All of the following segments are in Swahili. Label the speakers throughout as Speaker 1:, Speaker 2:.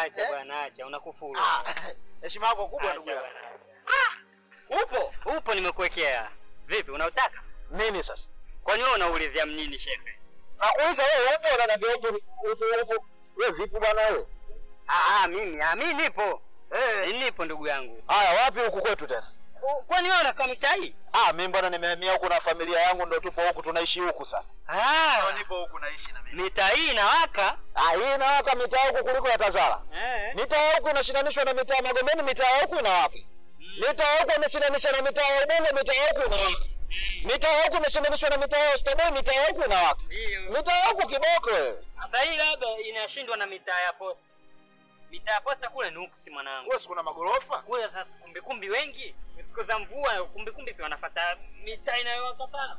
Speaker 1: acha
Speaker 2: Eh?
Speaker 1: bwana, acha unakufuru.
Speaker 2: Ah, heshima yako kubwa
Speaker 1: Acha
Speaker 2: ndugu yangu.
Speaker 1: bwana, acha. Upo, upo nimekuwekea. Vipi unautaka?
Speaker 2: Nini sasa?
Speaker 1: Kwani wewe unaulizia mnini shehe?
Speaker 2: Nakuuliza wewe upo unaniambia upo upo upo. Wewe vipi bwana wewe?
Speaker 1: Ah, ah, mimi, ah, mimi nipo.
Speaker 2: Eh.
Speaker 1: Nipo ndugu yangu.
Speaker 2: Haya wapi huku kwetu tena?
Speaker 1: U- Kwani wewe unakaa mitaa hii?
Speaker 2: Ah, mimi bwana nimehamia huku na familia yangu ndio tupo huku tunaishi huku sasa.
Speaker 1: Ah,
Speaker 2: nipo huku naishi na mimi.
Speaker 1: mitaa hii inawaka.
Speaker 2: Ah, hii inawaka mitaa huku kuliko ya Tazara.
Speaker 1: Eh.
Speaker 2: Mitaa ya huku inashindanishwa na mitaa ya Magomeni, mitaa ya huku inawaka. Mitaa ya huku imeshindanisha na mitaa ya Ubungo, mitaa ya huku inawaka. Mitaa ya huku imeshindanishwa na mitaa ya Oysterbay, mitaa ya huku inawaka.
Speaker 1: Ndio.
Speaker 2: Mitaa ya huku kiboko wewe.
Speaker 1: Sasa hii labda inashindwa na mitaa ya posta. Mitaa ya posta kule nuksi mwanangu.
Speaker 2: Wewe kuna magorofa?
Speaker 1: Kule sasa kumbikumbi wengi, siku za mvua kumbikumbi si wanafuata mitaa inayowakataa.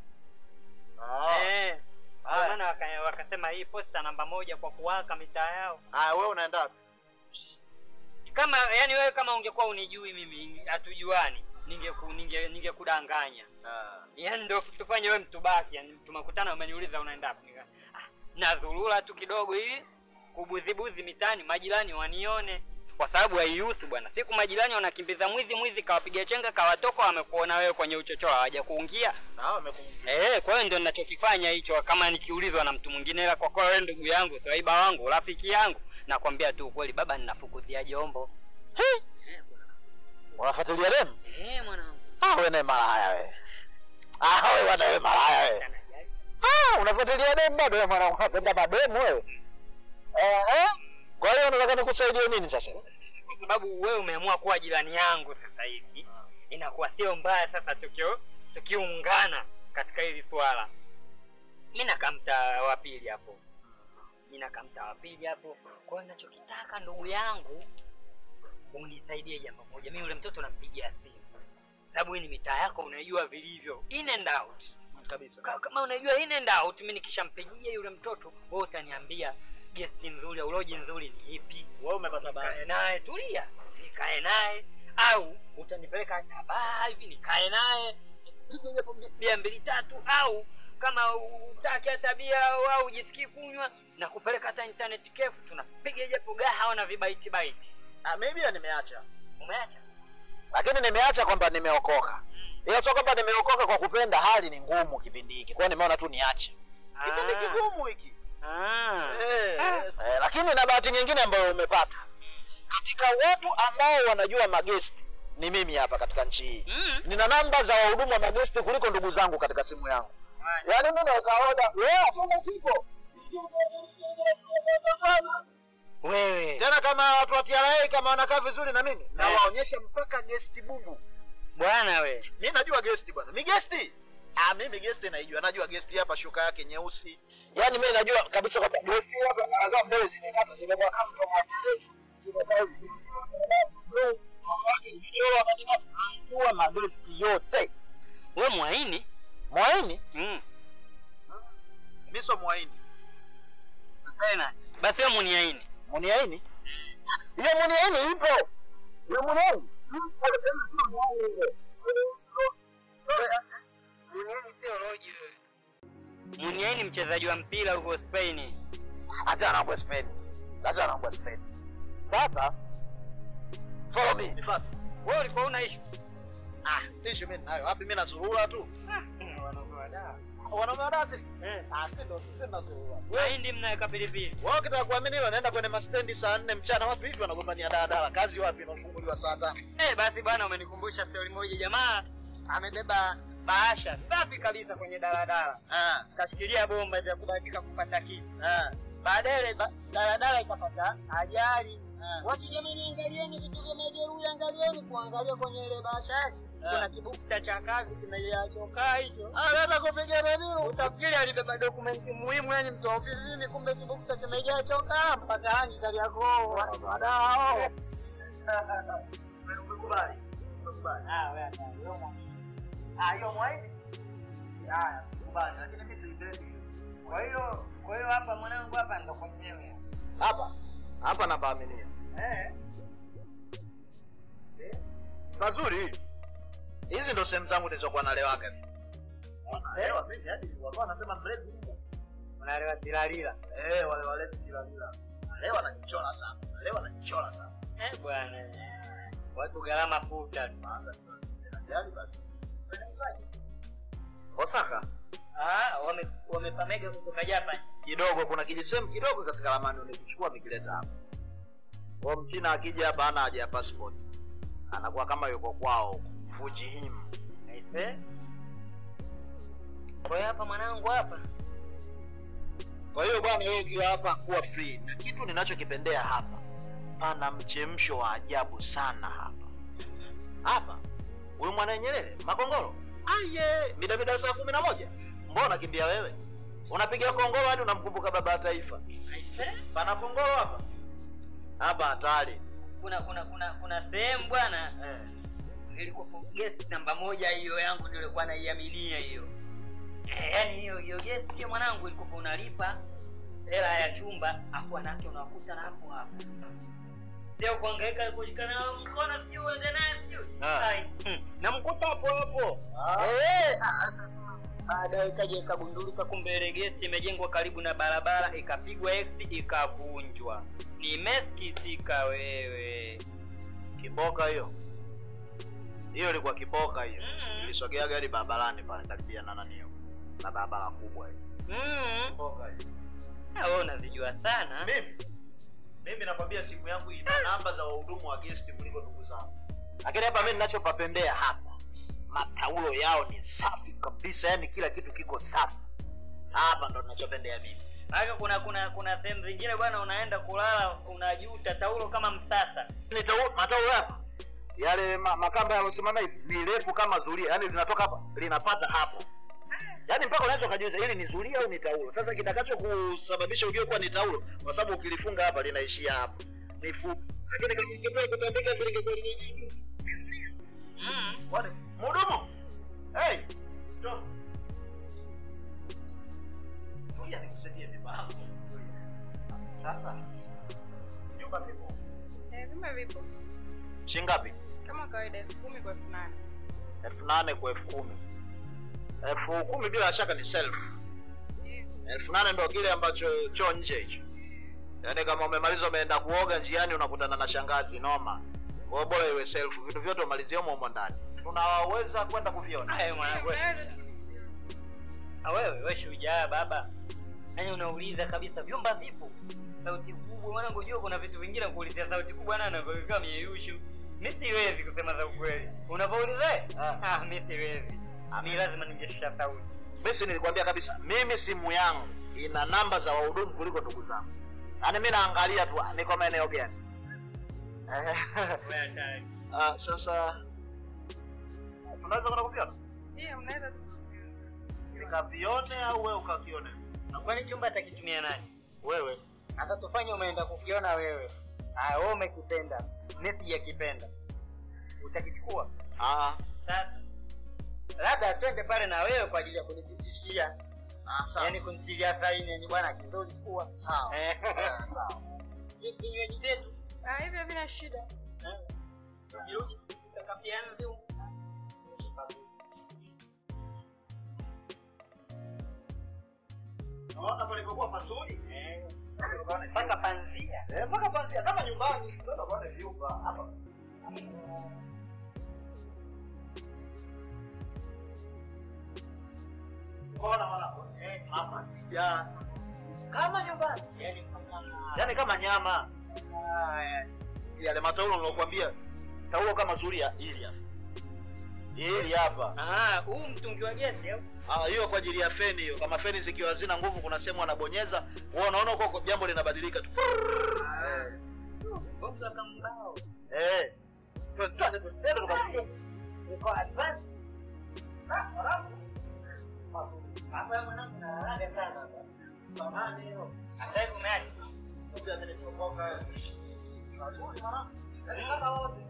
Speaker 1: Eh. Ndio
Speaker 2: Haya.
Speaker 1: maana waka- wakasema hii posta namba moja kwa kuwaka mitaa yao.
Speaker 2: Haya wewe unaenda wapi?
Speaker 1: Kama yani wewe kama ungekuwa unijui mimi hatujuani, ningeku ninge ningekudanganya.
Speaker 2: Ah.
Speaker 1: Yaani ndio tufanye wewe mtubaki, yani tumekutana umeniuliza unaenda wapi? Nika, ah, nadhurura tu kidogo hii kubuzibuzi mitaani majirani wanione kwa sababu haihusu bwana. Siku majirani wanakimbiza mwizi mwizi kawapiga chenga kawatoka wamekuona wewe kwenye uchochoro hawaja kuingia.
Speaker 2: Na wao wamekuingia.
Speaker 1: Eh, kwa hiyo ndio ninachokifanya hicho kama nikiulizwa na mtu mwingine ila kwa kwa wewe ndugu yangu, swaiba wangu, rafiki yangu, nakwambia tu ukweli baba ninafukuzia jombo.
Speaker 2: Unafuatilia demu?
Speaker 1: Eh, mwanangu.
Speaker 2: Ah, wewe naye malaya wewe. Ah, wewe bwana wewe malaya wewe.
Speaker 1: Anajali.
Speaker 2: Ah, unafuatilia demu bado wewe mwana unapenda mademu wewe. Eh eh. Kwa hiyo unataka nikusaidie nini sasa?
Speaker 1: kwa sababu wewe umeamua kuwa jirani yangu sasa hivi, inakuwa sio mbaya sasa tukio tukiungana katika hili swala. Mi nakaa mtaa wa pili hapo, mi nakaa mtaa wa pili hapo. Kwa hiyo ninachokitaka ndugu yangu, unisaidie jambo moja. Mi yule mtoto nampigia simu, sababu hii ni mitaa yako, unaijua vilivyo in and out
Speaker 2: Kabisa.
Speaker 1: Ka- kama unajua in and out, mi nikishampigia yule mtoto, wewe utaniambia gesti nzuri au loji nzuri ni ipi?
Speaker 2: Wewe umepata
Speaker 1: nikae naye, tulia, nikae naye, au utanipeleka hata baa hivi nikae naye nipige japo bi- bia mbili tatu, au kama utaki hata bia au au ujisikii kunywa na kupeleka hata internet cafe, tunapiga japo gahawa na vibaiti baiti.
Speaker 2: Ah, maybe nimeacha.
Speaker 1: Umeacha?
Speaker 2: Lakini nimeacha kwamba nimeokoka. Ila sio kwamba nimeokoka kwa kupenda, hali ni ngumu kipindi hiki. Kwa hiyo nimeona tu niache. Kipindi
Speaker 1: Ah.
Speaker 2: kigumu hiki.
Speaker 1: Ah.
Speaker 2: Eh,
Speaker 1: Ah.
Speaker 2: eh, lakini na bahati nyingine ambayo umepata katika watu ambao wanajua magesti ni mimi hapa katika nchi hii
Speaker 1: Mm.
Speaker 2: nina namba za wahudumu wa magesti kuliko ndugu zangu katika simu yangu yaani mimi nikaoda wewe chumba kipo
Speaker 1: Wewe
Speaker 2: tena kama watu wa TRA kama wanakaa vizuri na mimi
Speaker 1: Eh.
Speaker 2: nawaonyesha mpaka gesti bubu
Speaker 1: bwana we
Speaker 2: mi najua gesti bwana mi gesti ah mimi gesti naijua najua gesti hapa shuka yake nyeusi yaani mimi najua kabisa kwamba gesti hapa nazaa mbele zimekata zimekuwa kama mdomo wa kirefu zimekaa hivi najua magesti yote
Speaker 1: we mwaini
Speaker 2: mwaini
Speaker 1: mm.
Speaker 2: mi so mwaini
Speaker 1: tena basi we muniaini
Speaker 2: muniaini hiyo muniaini ipo hiyo muniaini
Speaker 1: muniaini sio roji wewe muniaini mchezaji wa mpira huko spain
Speaker 2: hata anaambia Spain lazima anaambia Spain sasa follow me nifuate
Speaker 1: wewe ulikuwa una issue
Speaker 2: ah issue mimi nayo wapi mimi nazurura tu wanaume wadasi
Speaker 1: eh
Speaker 2: ah si ndo si nazurura
Speaker 1: mahindi mnaweka pilipili
Speaker 2: wao kitaka kuamini hilo naenda kwenye mastendi saa nne mchana watu hivi wanagombania daladala kazi wapi inafunguliwa saa tano
Speaker 1: eh basi bwana umenikumbusha stori moja jamaa amebeba bahasha safi kabisa kwenye daladala
Speaker 2: ah
Speaker 1: kashikilia bomba vya kubahatika kupata kitu
Speaker 2: ah
Speaker 1: baadaye ile ba- daladala ikapata ajali
Speaker 2: ah
Speaker 1: watu jamani angalieni vitu vya majeruhi angalieni kuangalia kwenye ile bahasha yake kuna kibukta cha kazi kimeachokaa hicho
Speaker 2: ah naenda kupiga nani
Speaker 1: utafikiri alibeba dokumenti muhimu yani mtu wa ofisini kumbe kibukta kimejaa chokaa mpaka rangi kali yako wanawadao
Speaker 2: umekubali umekubali
Speaker 1: hiyo mwaidi haya
Speaker 2: kubali lakini mimi siipendi
Speaker 1: kwa hiyo kwa hiyo hapa mwanangu hapa ndo kwenyewe
Speaker 2: hapa hapa napaaminia
Speaker 1: eh
Speaker 2: pazuri hizi ndo sehemu zangu nilizokuwa nalewaga
Speaker 1: Leo mimi hadi walikuwa wanasema mlevi unalewa tilalila
Speaker 2: eh wale wale tilalila leo anajichora sana leo anajichora sana
Speaker 1: Eh bwana. Watu gharama futa. tu.
Speaker 2: Tayari basi Osaka
Speaker 1: Ah, wame wamepamega kutoka Japan.
Speaker 2: kidogo kuna kijisehemu kidogo katika ramani ulikichukua amekileta hapa kwa mchina akija hapa hana haja ya passport anakuwa kama yuko kwao Fujihim
Speaker 1: Aise. Kwa hiyo hapa mwanangu hapa.
Speaker 2: kwa hiyo bwana wewe ukiwa hapa kuwa free na kitu ninachokipendea hapa pana mchemsho wa ajabu sana hapa hapa huyu mwana Nyerere makongoro aye midamida saa kumi na moja mbona kimbia wewe unapiga kongoro hadi unamkumbuka baba wa taifa
Speaker 1: Aise.
Speaker 2: pana kongoro hapa hapa hatari
Speaker 1: Kuna kuna kuna kuna sehemu bwana
Speaker 2: eh.
Speaker 1: ilikuwa guest namba moja hiyo yangu ndio ilikuwa naiaminia hiyo. Eh, yaani hiyo hiyo guest hiyo mwanangu ilikuwa unalipa hela ya chumba afu wanawake unawakuta na hapo hapo. Sio kuhangaika kushikana nao mkono sijui uende naye sijui.
Speaker 2: Ah.
Speaker 1: Ai. hmm, Namkuta hapo hapo.
Speaker 2: Ah.
Speaker 1: Eh, ah, baadaye ikaja ikagundulika kumbe ile gesti imejengwa karibu na barabara ikapigwa x ikavunjwa. Nimesikitika wewe.
Speaker 2: kiboka hiyo hiyo ilikuwa kiboka hiyo
Speaker 1: Mm.
Speaker 2: ilisogea gari barabarani pale karibia na nani hiyo na barabara kubwa hiyo
Speaker 1: Mm.
Speaker 2: kiboka hiyo
Speaker 1: Na wewe unazijua sana.
Speaker 2: mimi mimi nakwambia simu yangu ina namba za wahudumu wa guest kuliko ndugu zangu lakini hapa mimi ninachopapendea hapa mataulo yao ni safi kabisa yani kila kitu kiko safi hapa ndo ninachopendea mimi
Speaker 1: Haka kuna kuna kuna sehemu zingine bwana unaenda kulala unajuta taulo kama msasa.
Speaker 2: ni taulo mataulo hapa yale ma, makamba yalosimama hivi ni refu kama zulia yani linatoka hapa linapata hapo yaani mpaka unaweza ukajiuliza hili ni zulia au ni taulo sasa kitakacho kusababisha ujue kuwa ni taulo kwa sababu ukilifunga hapa linaishia hapo ni fupi lakini kama ingekuwa kutandika vile ingekuwa linaishia
Speaker 1: Mm.
Speaker 2: Wale, mhudumu hey njoo ngoja nikusaidie mipango sasa vyumba vipo
Speaker 3: Eh, vyumba vipo
Speaker 2: shingapi
Speaker 3: kama kawaida elfu kumi kwa elfu nane
Speaker 2: elfu nane kwa elfu kumi elfu kumi bila shaka ni self
Speaker 3: Eh,
Speaker 2: elfu nane ndo kile ambacho choo nje hicho yaani kama umemaliza umeenda kuoga njiani unakutana na shangazi noma kwa hiyo bora iwe self vitu vyote umalizie humo humo ndani tunaweza kwenda kuviona
Speaker 1: Hayo mwanangu.
Speaker 3: unaweza-
Speaker 1: Ah, wewe wewe shujaa baba. Yaani unauliza kabisa vyumba vipo. Sauti kubwa mwanangu jua kuna vitu vingine kuulizia sauti kubwa na anakuwa mieyushu. Mimi siwezi kusema za ukweli. Unapouliza? eh?
Speaker 2: Ah.
Speaker 1: Ah, mimi siwezi. Mimi lazima ningeshusha sauti.
Speaker 2: mimi nilikwambia kabisa mimi simu yangu ina namba za wahudumu kuliko ndugu zangu yaani mi naangalia tu ah, niko maeneo gani
Speaker 1: Wewe hatari.
Speaker 2: Ah, sasa tunaweza kwenda kuviona
Speaker 3: Ndio, unaweza tu.
Speaker 2: nikavione au wewe ukakione
Speaker 1: Kwani chumba atakitumia nani?
Speaker 2: wewe
Speaker 1: Hata tufanye umeenda kukiona wewe. Ah, wewe umekipenda. Mimi sijakipenda. Utakichukua?
Speaker 2: ah,
Speaker 1: Sasa labda twende pale na wewe kwa ajili ya kunithibitishia,
Speaker 2: ah, sawa.
Speaker 1: yaani kunitilia saini, yani bwana kizuri chukua.
Speaker 2: sawa
Speaker 1: Eh.
Speaker 2: Ah, sawa
Speaker 1: Vinywaji vyetu
Speaker 3: Ah, hivyo havina shida.
Speaker 1: tukirudi tutakapiana ndio.
Speaker 2: naona palipokuwa pazuri
Speaker 1: Eh. Mpaka panzia.
Speaker 2: Eh, mpaka panzia kama nyumbani ndio bwana vyumba hapa Mbona mwanangu?
Speaker 1: Eh,
Speaker 2: Hapa sija. Kama nyumbani.
Speaker 1: yaani mpaka
Speaker 2: Yaani kama nyama.
Speaker 1: haya.
Speaker 2: Yale mataulo nilokuambia. Taulo kama zulia hili hapa. Hili hapa.
Speaker 1: Ah, huu mtungi wa gesi au?
Speaker 2: Ah, hiyo kwa ajili ya feni hiyo. Kama feni zikiwa hazina nguvu kuna sehemu anabonyeza, wewe unaona huko jambo linabadilika tu.
Speaker 1: Bonga kama mbao.
Speaker 2: Eh. Twende twende tukamjua.
Speaker 1: Uko advance. Ah, alafu. Hapa mwanangu na haraka sana.
Speaker 2: Samahani hiyo.
Speaker 1: Hata hivi umeacha.
Speaker 2: Sasa nilipokoka. Mazuri mwanangu. Kama wote.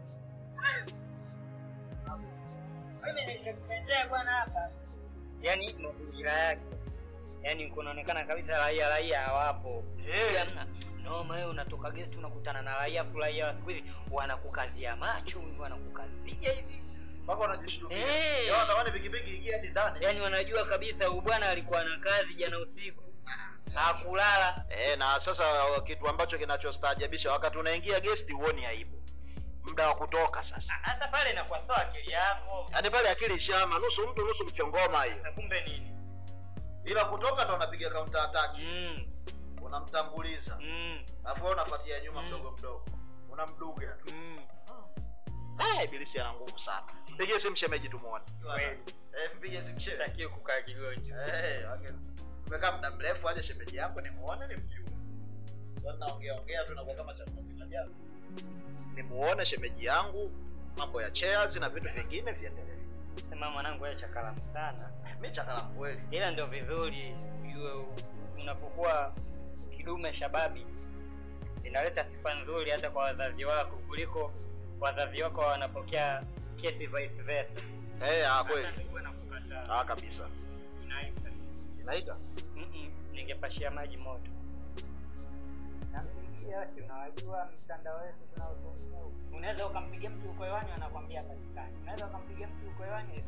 Speaker 1: Mimi nilikuletea bwana hapa. Yaani mazingira yake. Yaani kunaonekana kabisa raia raia hawapo.
Speaker 2: Eh.
Speaker 1: Hamna. Noma wewe unatoka gesti unakutana na raia furahia wa siku hizi wanakukazia macho, wanakukazia hivi.
Speaker 2: Mpaka wanajishtukia.
Speaker 1: Eh.
Speaker 2: Yao natamani pikipiki ingie hadi ndani.
Speaker 1: Yaani wanajua kabisa huyu bwana alikuwa na kazi jana usiku. hakulala
Speaker 2: Eh, na sasa kitu ambacho kinachostaajabisha wakati unaingia guest huoni aibu. Muda wa kutoka sasa.
Speaker 1: hasa pale inakuwa sawa akili yako
Speaker 2: Yaani pale akili shama, nusu mtu nusu mchongoma hiyo.
Speaker 1: Sasa kumbe nini
Speaker 2: Ila kutoka ndo unapiga counter attack.
Speaker 1: mm,
Speaker 2: Unamtanguliza.
Speaker 1: mm,
Speaker 2: Alafu wewe unafuatia nyuma
Speaker 1: Mm.
Speaker 2: mdogo mdogo. Unamduga.
Speaker 1: mm.
Speaker 2: Ah, ibilisi ana nguvu sana. Pigie simu shemeji tumuone.
Speaker 1: Kweli.
Speaker 2: Eh, mpigie simu shemeji.
Speaker 1: Sitakiwi kukaa kigonjwa
Speaker 2: Eh, wage. Tumekaa muda mrefu aje shemeji yangu nimuone nimjue. Sasa naongea ongea tu nakuwa kama chakula kinajaa. Nimuone shemeji yangu, mambo ya chairs na vitu vingine viendelee.
Speaker 1: sema mwanangu wewe chakalamu sana
Speaker 2: Mimi chakala kweli.
Speaker 1: ila ndio vizuri ujue u- unapokuwa kidume shababi inaleta sifa nzuri hata kwa wazazi wako kuliko wazazi wako wanapokea kesi vice versa
Speaker 2: Eh, ah kweli.
Speaker 1: Hata nikuwe nakukataa.
Speaker 2: Ah kabisa.
Speaker 1: Inaita.
Speaker 2: Inaita?
Speaker 1: Mm-mm, ningepashia maji moto nampigia si unawajua mtandao wetu tunaotumia huku. unaweza ukampigia mtu uko hewani anakwambia patikani unaweza ukampigia mtu uko hewani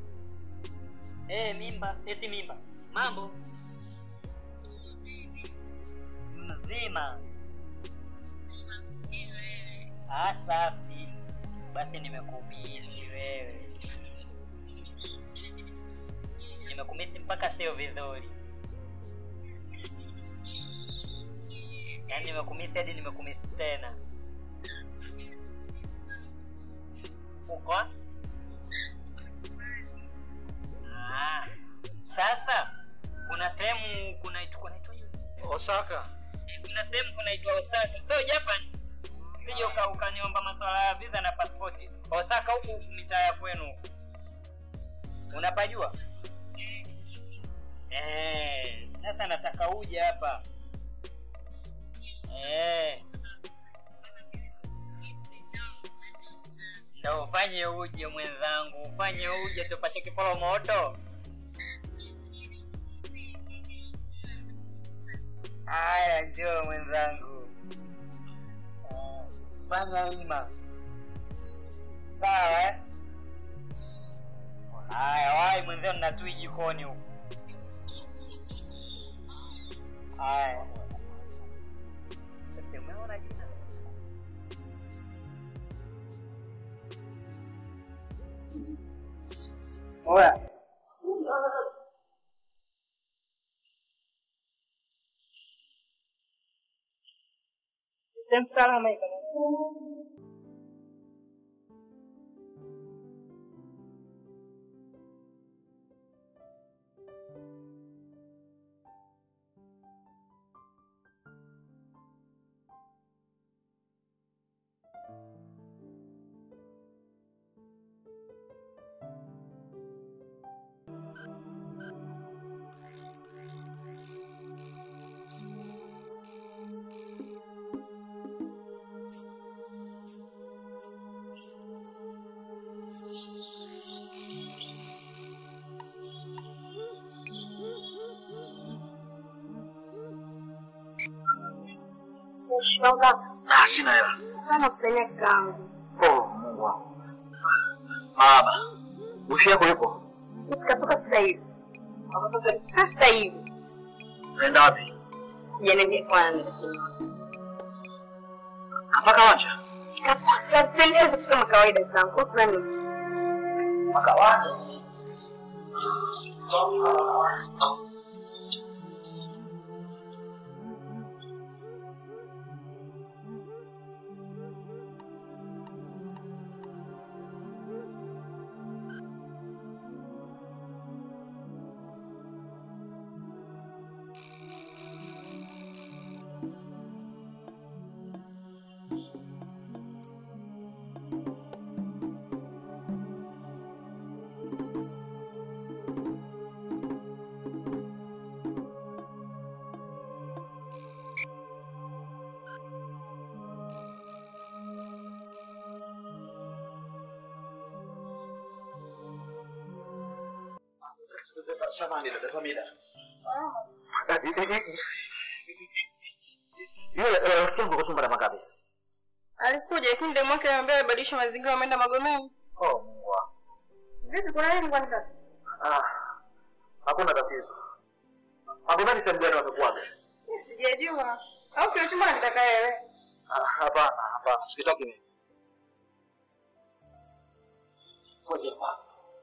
Speaker 1: eh mimba eti mimba mambo mzima Ah, safi basi nimekumisi wewe nimekumisi mpaka sio vizuri yaani nimekumisi hadi nimekumisi tena uko ah, sasa kuna sehemu kunaitwa kunaitwaje
Speaker 2: Osaka.
Speaker 1: kuna sehemu kunaitwa Osaka sio Japan sije uka- ukaniomba masuala ya visa na pasipoti Osaka huku mitaa ya kwenu huku unapajua Eh, sasa nataka uje hapa Eh. ndo ufanye uje mwenzangu ufanye uje tupashe kipolo moto haya njoo mwenzangu Eh, fanya ima sawa eh? haya wai mwenzio ninatui jikoni huku haya Sasa umeona jina Oya. Sehemu salama iko.
Speaker 3: Shoga,
Speaker 2: Ah, sina hela.
Speaker 3: sana kusaidia kakaangu.
Speaker 2: Oh, Mungu wangu. Baba. Wifi yako yupo?
Speaker 3: Nikatoka sasa hivi. Sasa hivi.
Speaker 2: Unaenda wapi?
Speaker 3: Janiambia kwanza.
Speaker 2: Mpaka wacha.
Speaker 3: Kapendeza tu kama kawaida zangu. Kwa fulani.
Speaker 2: Mpaka wacha. Samahani dada Famida. Yule rafiki yangu kwa chumba la makabe.
Speaker 3: Alikuja lakini ndio mwake anambia abadilishe mazingira ameenda Magomeni.
Speaker 2: Oh, Mungu wangu.
Speaker 3: Vipi kuna nini kwani kaka?
Speaker 2: Ah, hakuna tatizo. Magomeni sehemu gani wamekuwaga?
Speaker 3: Sijajua. Au kile chumba nakitaka wewe.
Speaker 2: Ah, Hapana, hapana, sikitaki mimi. Ngoja hapa.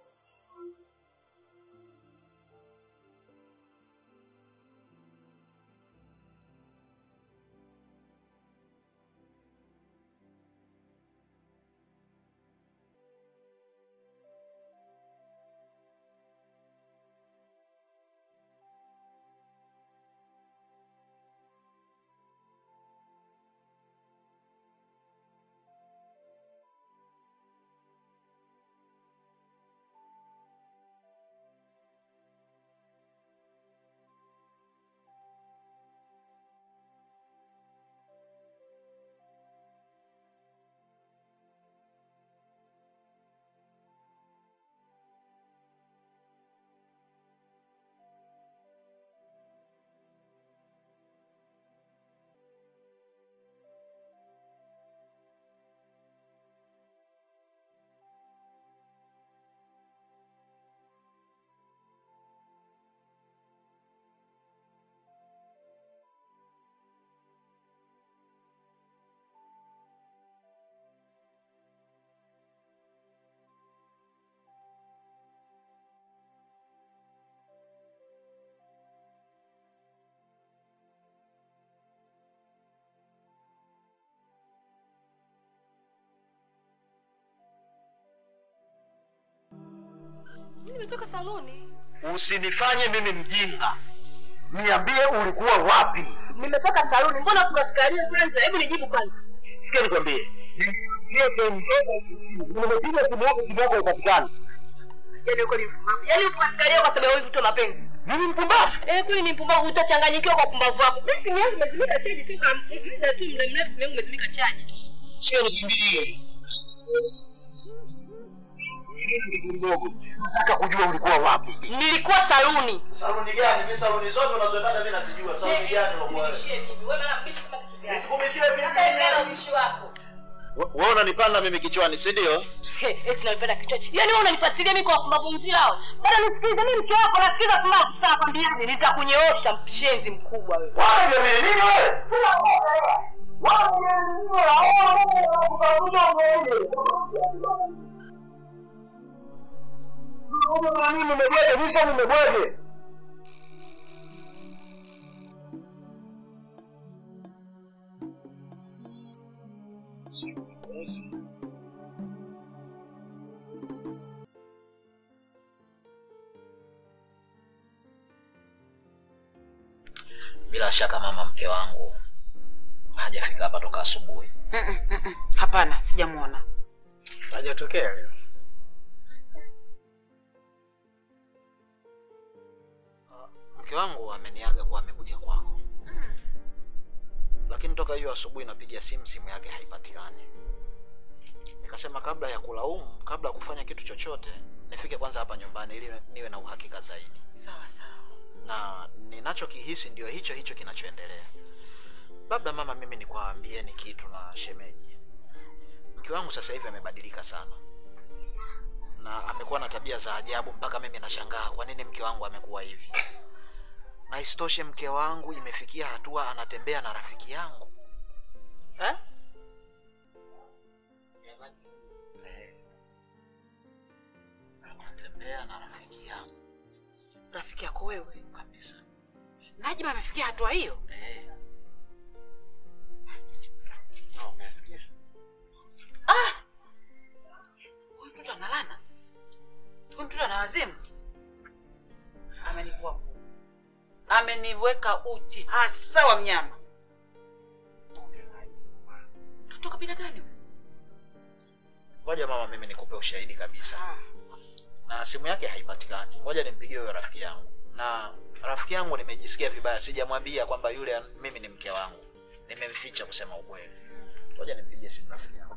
Speaker 3: Mimi nimetoka saloni.
Speaker 2: Usinifanye mimi mjinga. Niambie ulikuwa wapi?
Speaker 3: Nimetoka saloni. Mbona tunatukalia kwanza? Hebu nijibu kwanza.
Speaker 2: Sikia nikwambie. Nimepiga simu yako, simu yako haipatikani.
Speaker 3: Yaani uko ni mpumbavu. Yaani unatukalia kwa sababu hivi tu mapenzi.
Speaker 2: Mimi mpumbavu?
Speaker 3: Eh, kweli ni mpumbavu utachanganyikiwa kwa pumbavu wako. Mimi simu yangu imezimika chaji toka muda tu muda mrefu simu yangu imezimika chaji.
Speaker 2: Sikia nikwambie. Mdogo, nataka kujua ulikuwa wapi.
Speaker 3: Nilikuwa saluni.
Speaker 2: Saluni gani? Mimi saluni zote unazotaka mimi nazijua. Saluni gani unakuwa? Nisikubishie vipi?
Speaker 3: wako.
Speaker 2: Wewe unanipanda mimi kichwani, si ndio?
Speaker 3: He, eti nalipenda kichwa. Yaani wewe unanifuatilia mimi kwa pumbavu mzima hao. Bado nisikilize mimi mke wako nasikiza pumbavu sana kwambiaje nitakunyoosha mshenzi mkubwa wewe.
Speaker 2: Wewe ndio nini wewe? Bila shaka mama mke wangu hajafika hapa toka asubuhi.
Speaker 4: Mm-mm, mm-mm. Hapana, sijamwona.
Speaker 2: Hajatokea leo. Mke wangu ameniaga kuwa amekuja kwako, lakini toka hiyo asubuhi napiga simu, simu yake haipatikani. Nikasema kabla ya kulaumu, kabla ya kufanya kitu chochote, nifike kwanza hapa nyumbani ili niwe na uhakika zaidi,
Speaker 4: Sawa sawa.
Speaker 2: na ninachokihisi ndio hicho hicho kinachoendelea. Labda mama, mimi nikwambieni kitu na shemeji, mke wangu sasa hivi amebadilika sana na amekuwa na tabia za ajabu mpaka mimi nashangaa kwa nini mke wangu amekuwa hivi. Na isitoshe mke wangu imefikia hatua anatembea na rafiki yangu
Speaker 4: Eh?
Speaker 2: Eh, anatembea na rafiki yangu
Speaker 4: Rafiki yako wewe.
Speaker 2: kabisa.
Speaker 4: Najma amefikia hatua hiyo?
Speaker 2: Eh. Na umesikia?
Speaker 4: Ah! Huyu mtoto analana. Huyu mtoto ana wazimu. Amenivua nguo. Ameniweka uchi hasa wa mnyama. Mtoto kabila gani huyu?
Speaker 2: Ngoja mama, mimi nikupe ushahidi kabisa.
Speaker 4: Ah.
Speaker 2: na simu yake haipatikani. Ngoja nimpigie huyo rafiki yangu, na rafiki yangu nimejisikia vibaya, sijamwambia kwamba yule an- mimi ni mke wangu, nimemficha kusema ukweli. Ngoja nimpigie simu rafiki yangu.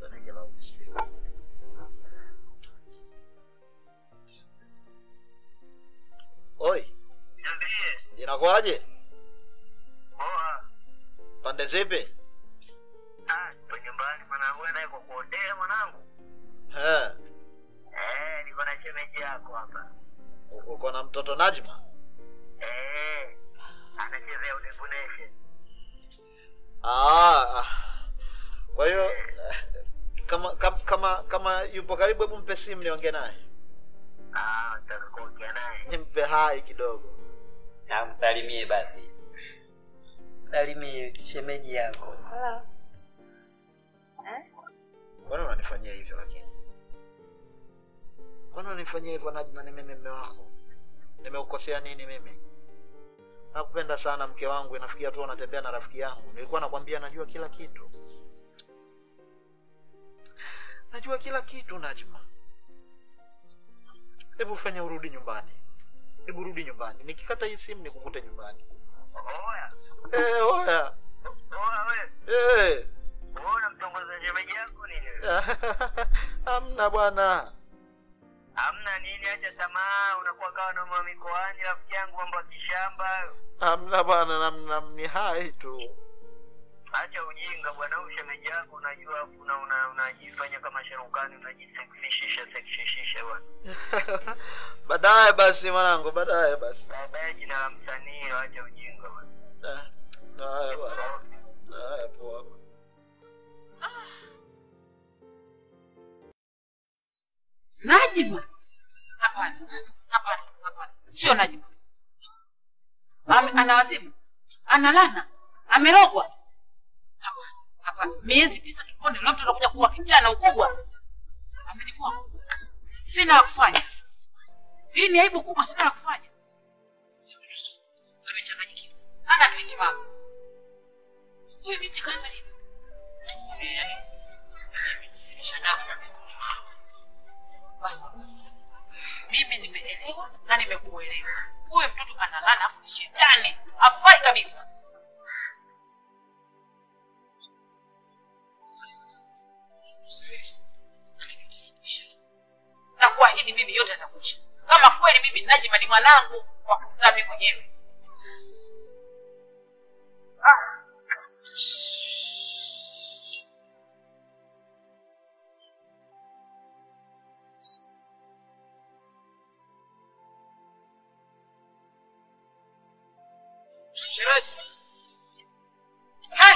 Speaker 2: Oi, inakuwaje?
Speaker 5: Poa.
Speaker 2: Pande zipi?
Speaker 5: Ah, nipo nyumbani mwanangu, wewe naye kwa kuotea mwanangu.
Speaker 2: Eh,
Speaker 5: Eh, niko na shemeji yako hapa.
Speaker 2: u- uko na mtoto Najma?
Speaker 5: Eh, anachezea Udevu Nation.
Speaker 2: Ah, ah. kwa hiyo eh, kama kama kama, kama yupo karibu hebu mpe simu niongee naye
Speaker 5: Ah, nataka kuongea naye.
Speaker 2: nimpe hai kidogo
Speaker 1: Namsalimie basi, salimie shemeji yako.
Speaker 2: mbona unanifanyia hivyo lakini mbona unanifanyia hivyo najma ni mimi mme wako nimeukosea nini mimi nakupenda sana mke wangu inafikia tu unatembea na rafiki yangu nilikuwa nakwambia najua kila kitu najua kila kitu najma hebu fanya urudi nyumbani hebu rudi nyumbani nikikata hii simu nikukute nyumbani
Speaker 5: Oya,
Speaker 2: Eh, oya
Speaker 5: oya wewe.
Speaker 2: Eh.
Speaker 5: Wewe unamtongoza shemeji yako nini wewe?
Speaker 2: hamna bwana
Speaker 5: Hamna nini, acha tamaa, unakuwa kawa na mama mikoani, rafiki yangu, mambo ya kishamba hayo.
Speaker 2: hamna bwana namna ni hai tu
Speaker 5: Acha ujinga bwana, huyu shemeji yako unajua, una una unajifanya kama sharukani, unajiseksishisha seksishisha bwana.
Speaker 2: baadaye basi mwanangu baadaye basi
Speaker 5: Baadaye jina la msanii, acha ujinga bwana.
Speaker 2: Eh, haya bwana haya poa
Speaker 4: Najima? Hapana, hapana, hapana, sio Najima. Ame, ana wazimu, ana lana, amerogwa. Hapana, hapana, miezi tisa tupone, leo mtu anakuja kuwa kijana ukubwa. Amenivua nguo. sina la kufanya. Hii ni aibu kubwa, sina la kufanya. Amechanganyikiwa, hana akili timamu. Huyu binti kaanza nini? Shangazi kabisa. Basi mimi nimeelewa na nimekuelewa. Huyu mtoto analana, afu ni shetani, hafai kabisa. Na kuahidi mimi yote atakuja, kama kweli mimi Najima ni mwanangu wa kumzaa mimi mwenyewe. Hai!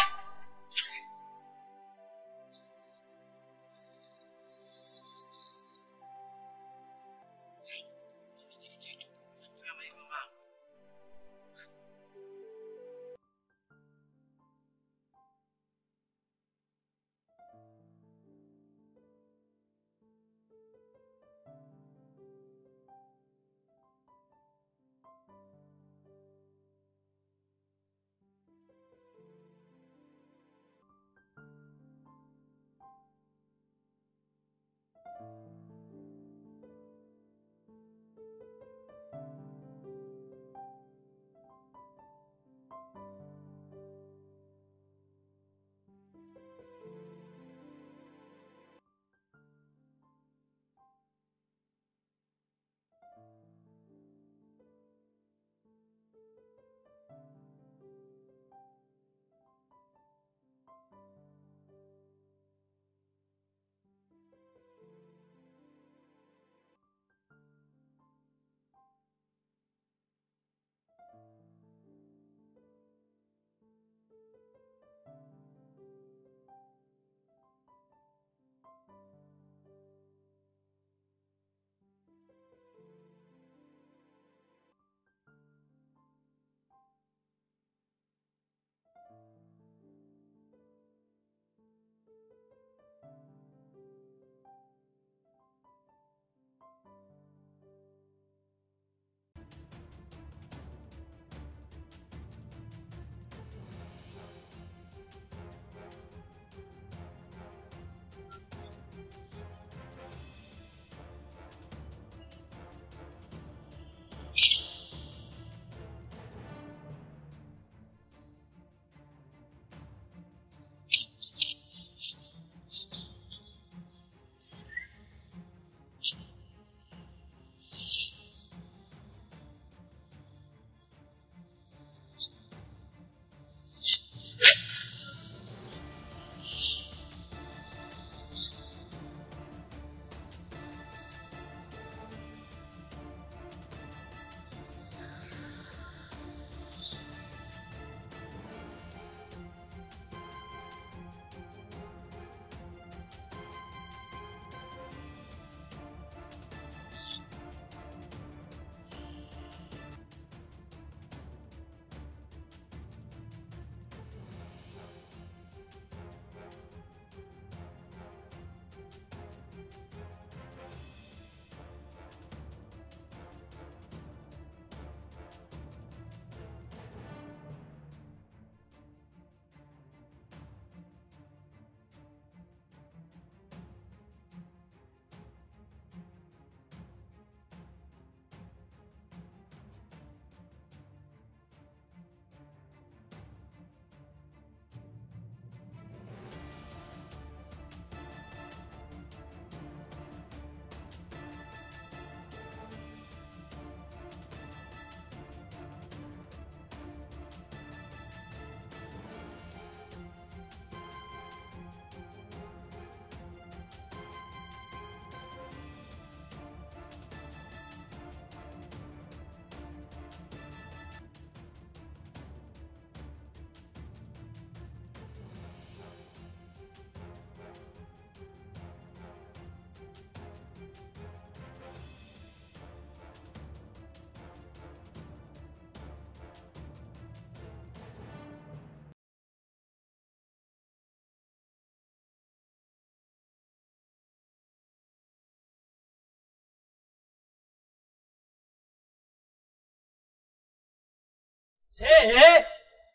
Speaker 1: Eh.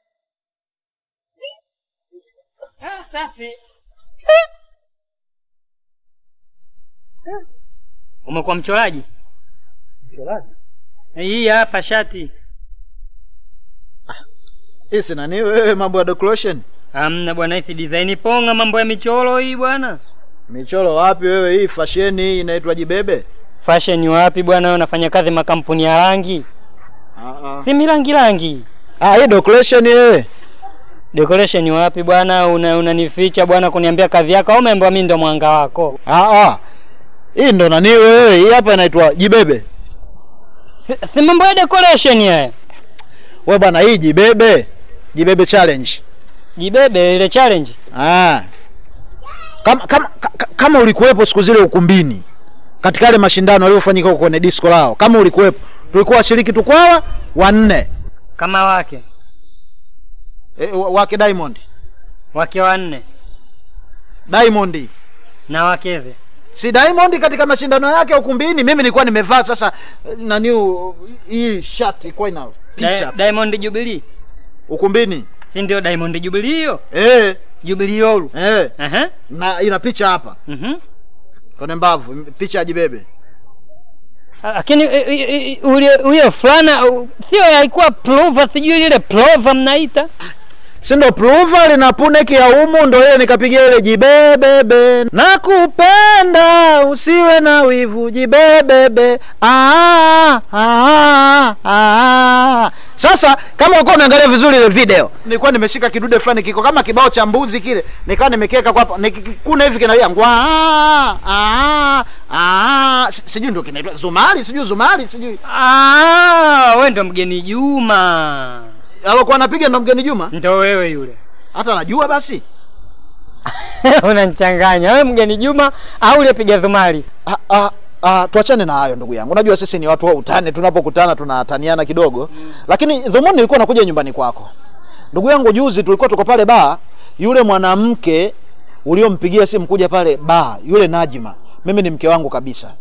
Speaker 1: Ah, safi. Umekuwa mchoraji?
Speaker 2: Mchoraji?
Speaker 1: Hii hapa shati.
Speaker 2: Hii si nani wewe mambo ya decoration?
Speaker 1: Hamna bwana, hii si design ponga, mambo ya michoro hii bwana.
Speaker 2: Michoro wapi wewe? Hii fashion hii inaitwa jibebe?
Speaker 1: Fashion wapi bwana, wewe unafanya kazi makampuni ya rangi?
Speaker 2: Ah ah.
Speaker 1: Si mirangi rangi.
Speaker 2: Ah, hii decoration wewe.
Speaker 1: Decoration wapi bwana, una unanificha bwana kuniambia kazi yako au umeambiwa mimi ndo mwanga wako?
Speaker 2: Ah ah. Hii ndo nani wewe? Hii hapa inaitwa jibebe.
Speaker 1: Si- Si mambo ya decoration haya.
Speaker 2: We bwana, hii jibebe. Jibebe challenge.
Speaker 1: Jibebe ile challenge.
Speaker 2: Ah. Kama kama ka- kama ulikuwepo siku zile ukumbini katika yale mashindano yaliyofanyika huko kwenye disco lao, kama ulikuwepo, tulikuwa washiriki tukwawa wanne
Speaker 1: Kama wake.
Speaker 2: e, wa- wake Diamond
Speaker 1: Wake wanne
Speaker 2: Diamond
Speaker 1: na wakeze.
Speaker 2: si Diamond katika mashindano yake ukumbini, mimi nilikuwa nimevaa sasa eh, nani u- hii shirt ilikuwa ina picha
Speaker 1: Di- Diamond Jubilee.
Speaker 2: ukumbini
Speaker 1: Si ndio Diamond Jubilee hiyo?
Speaker 2: eh
Speaker 1: Jubilee Olu.
Speaker 2: eh,
Speaker 1: Aha.
Speaker 2: na ina picha hapa
Speaker 1: Mhm.
Speaker 2: kwenye mbavu, picha ya jibebe.
Speaker 1: Lakini eh, eh, eh, ule huyo fulana uh, sio haikuwa plover, sijui ile plover mnaita.
Speaker 2: si ndo pluva lina puneki ya umu, ndo ile nikapigia ile jibebebe, nakupenda usiwe na wivu jibebebe. Ah, ah, ah. Sasa kama ulikuwa umeangalia vizuri ile video, nilikuwa nimeshika kidude fulani kiko kama kibao cha mbuzi kile, nikawa nimekiweka kwa hapa, nikikuna hivi kinalia ngwa ah, ah, ah. Si- sijui ndio kinaitwa zumari, sijui zumari, sijui
Speaker 1: Ah, wewe ndo mgeni Juma.
Speaker 2: alokuwa anapiga ndo mgeni Juma,
Speaker 1: Ndo wewe yule.
Speaker 2: hata najua basi
Speaker 1: Unanichanganya. Wewe mgeni Juma au ule piga dhumari?
Speaker 2: Ah, ah, ah, tuachane na hayo ndugu yangu. Unajua sisi ni watu wa utani, tunapokutana tunataniana kidogo mm. Lakini dhumuni nilikuwa nakuja nyumbani kwako ndugu yangu. Juzi tulikuwa tuko pale baa, yule mwanamke uliompigia simu kuja pale baa, yule Najima, mimi ni mke wangu kabisa.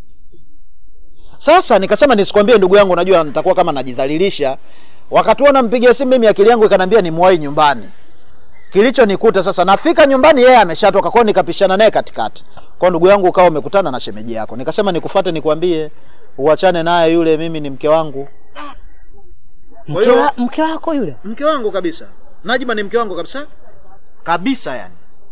Speaker 2: Sasa nikasema nisikwambie ndugu yangu, najua nitakuwa kama najidhalilisha. Wakati huo nampigia simu mimi, akili yangu ikaniambia nimwahi nyumbani kilichonikuta sasa, nafika nyumbani yeye ameshatoka kwao, nikapishana naye katikati. Kwa ndugu yangu ukawa umekutana na shemeji yako, nikasema nikufuate nikwambie uachane naye yule, mimi ni mke wangu. Kwa
Speaker 1: Mke,
Speaker 2: hiyo-
Speaker 1: wa, mke wako yule?
Speaker 2: Mke wangu kabisa, Najima ni mke wangu kabisa kabisa, yani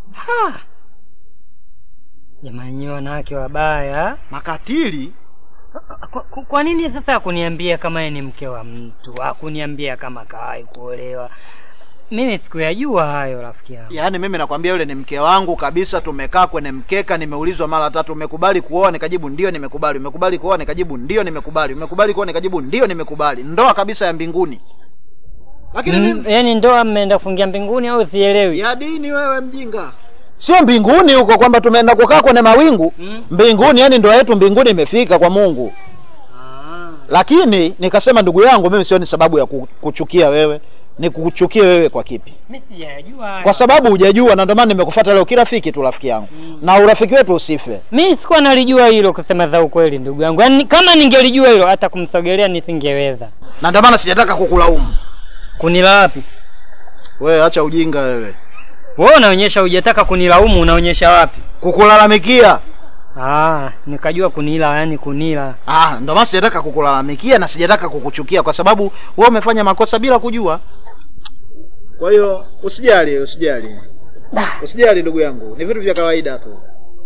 Speaker 1: Jamani, nyinyi wanawake wabaya.
Speaker 2: makatili.
Speaker 1: Kwa, kwa- kwa nini sasa hakuniambia kama yeye ni mke wa mtu? Hakuniambia kama kawahi kuolewa. Mimi sikuyajua hayo rafiki yangu.
Speaker 2: Yaani mimi nakwambia yule ni mke wangu kabisa. Tumekaa kwenye mkeka, nimeulizwa mara tatu, umekubali kuoa? Nikajibu ndio, nimekubali. Umekubali kuoa? Nikajibu ndio, nimekubali. Umekubali kuoa? Nikajibu ndio, nimekubali. Ndoa kabisa ya mbinguni. Lakini
Speaker 1: Mm,
Speaker 2: mimi
Speaker 1: yaani ndoa mmeenda kufungia mbinguni au sielewi?
Speaker 2: ya dini, wewe mjinga. Sio mbinguni huko kwamba tumeenda kukaa kwenye mawingu
Speaker 1: Mm.
Speaker 2: mbinguni, yani ndoa yetu mbinguni imefika kwa Mungu.
Speaker 1: Ah.
Speaker 2: Lakini nikasema ndugu yangu, mimi sioni sababu ya ku- kuchukia wewe. Ni kuchukie wewe kwa kipi?
Speaker 1: Mimi sijajua hayo.
Speaker 2: Kwa sababu hujajua, na ndio maana nimekufuata leo kirafiki tu, rafiki yangu, na urafiki wetu usife.
Speaker 1: Mimi sikuwa nalijua hilo kusema za ukweli ndugu yangu. Yaani kama ningelijua hilo hata kumsogelea nisingeweza.
Speaker 2: na ndio maana sijataka kukulaumu
Speaker 1: Kunila wapi?
Speaker 2: wewe. Acha ujinga wewe,
Speaker 1: Wewe unaonyesha hujataka kunilaumu, unaonyesha wapi?
Speaker 2: kukulalamikia.
Speaker 1: Ah, nikajua kunila, yani kunila.
Speaker 2: Ah, ndio maana sijataka kukulalamikia na sijataka kukuchukia, kwa sababu wewe umefanya makosa bila kujua. Kwa hiyo usijali, usijali, usijali ndugu yangu, ni vitu vya kawaida tu,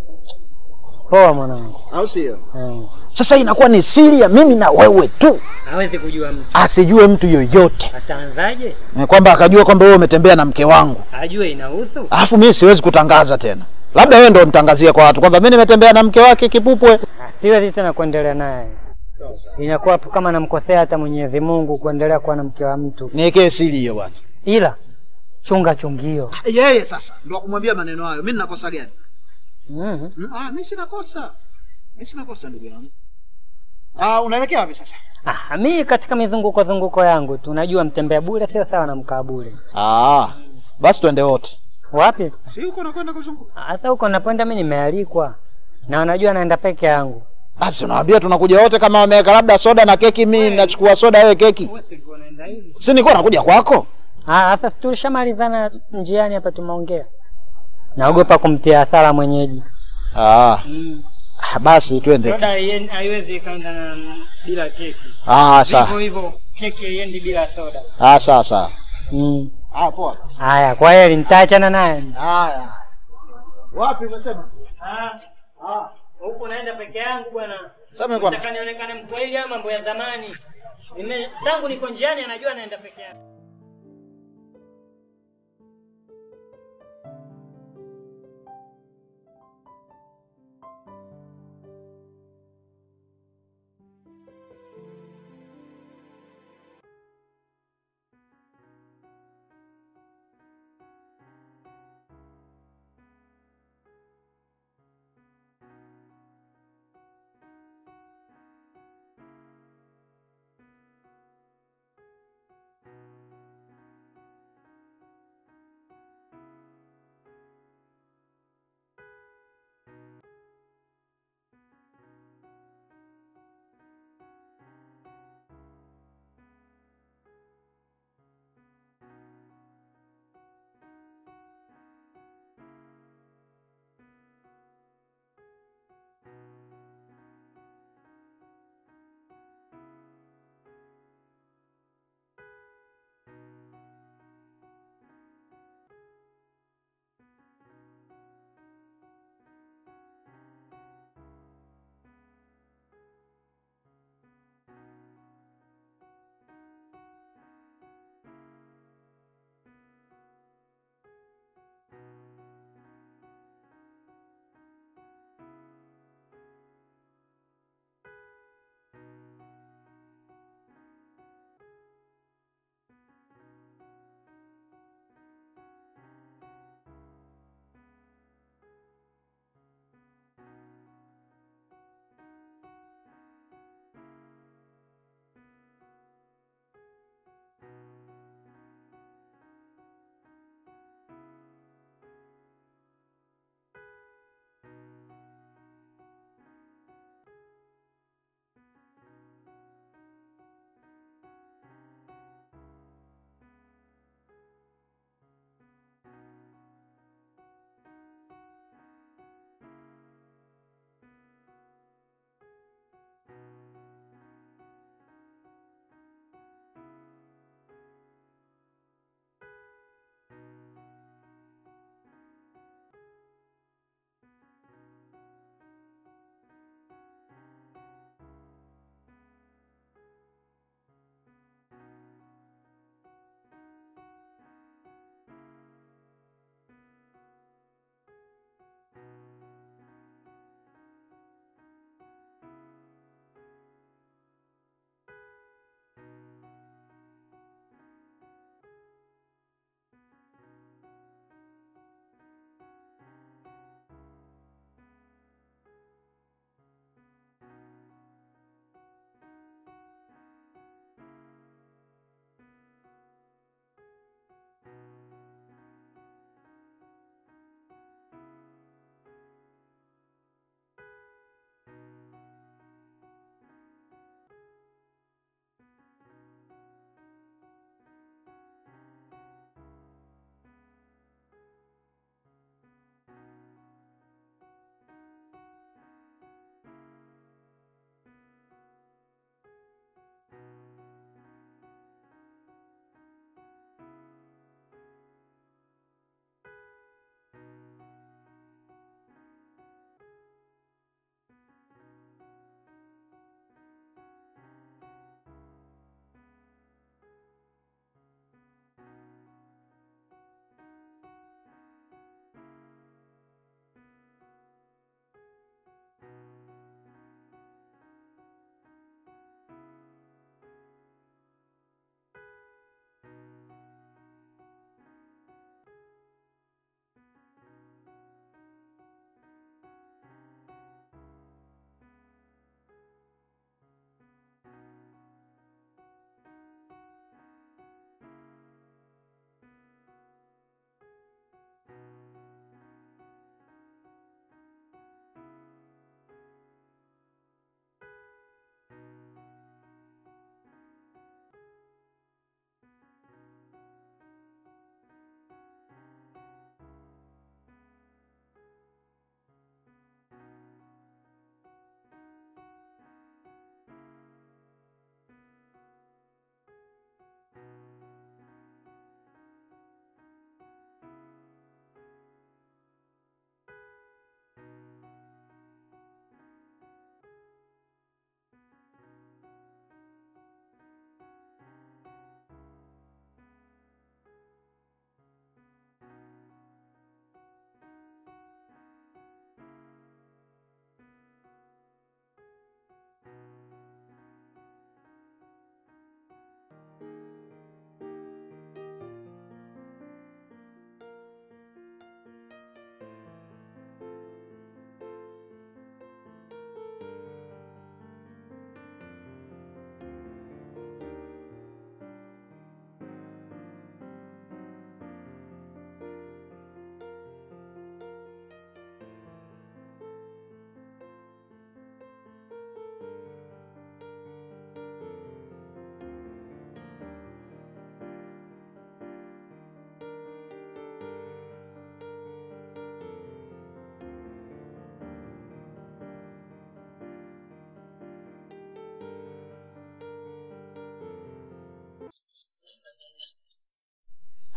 Speaker 1: Poa mwanangu.
Speaker 2: au sio?
Speaker 1: Eh.
Speaker 2: Sasa inakuwa ni siri ya mimi na wewe tu,
Speaker 1: Hawezi kujua mtu.
Speaker 2: asijue mtu yoyote,
Speaker 1: Ataanzaje?
Speaker 2: Eh, kwamba akajua kwamba wewe umetembea na mke wangu,
Speaker 1: Ajue inahusu.
Speaker 2: alafu mimi siwezi kutangaza tena. Labda wewe ndio mtangazie kwa watu kwamba mimi nimetembea na mke wake Kipupwe.
Speaker 1: Ah, Siwezi tena kuendelea naye. Inakuwa hapo kama namkosea hata Mwenyezi Mungu kuendelea kuwa na mke wa mtu.
Speaker 2: Niwekee siri hiyo bwana.
Speaker 1: Ila chunga chungio.
Speaker 2: Yeye sasa ndio kumwambia maneno hayo. Mimi ninakosa gani?
Speaker 1: Mhm.
Speaker 2: Mm, Ah, mimi sina kosa. Mimi sina kosa ndugu yangu. Ah, unaelekea wapi sasa?
Speaker 1: Ah, mi katika mizunguko zunguko yangu tu najua mtembea bure sio sawa na mkaa bure.
Speaker 2: Ah, basi twende wote.
Speaker 1: Wapi?
Speaker 2: Si huko nakwenda kuzunguka.
Speaker 1: Sasa huko napoenda mi nimealikwa na unajua naenda peke yangu.
Speaker 2: Basi unawaambia tunakuja wote kama wameweka labda soda na keki, mimi nachukua soda wewe keki.
Speaker 1: zaidi.
Speaker 2: Si nilikuwa nakuja kwako.
Speaker 1: Ah, sasa tulishamalizana njiani hapa tumeongea. Naogopa kumtia hasara mwenyeji.
Speaker 2: Ah, ah, basi twende.
Speaker 1: Soda haien- haiwezi ikaenda na bila keki.
Speaker 2: Ah,
Speaker 1: Hivyo
Speaker 2: sawa.
Speaker 1: hivyo keki haiendi bila soda.
Speaker 2: Ah, sawa sawa.
Speaker 1: Mm.
Speaker 2: Ah, poa.
Speaker 1: Haya, kwa hiyo nitaachana naye.
Speaker 2: Haya. Wapi umesema?
Speaker 1: Ah. Ah. Huko naenda peke yangu bwana.
Speaker 2: Sema bwana.
Speaker 1: Nataka nionekane mkweli ama mambo ya zamani. Nime tangu niko njiani anajua naenda peke yangu.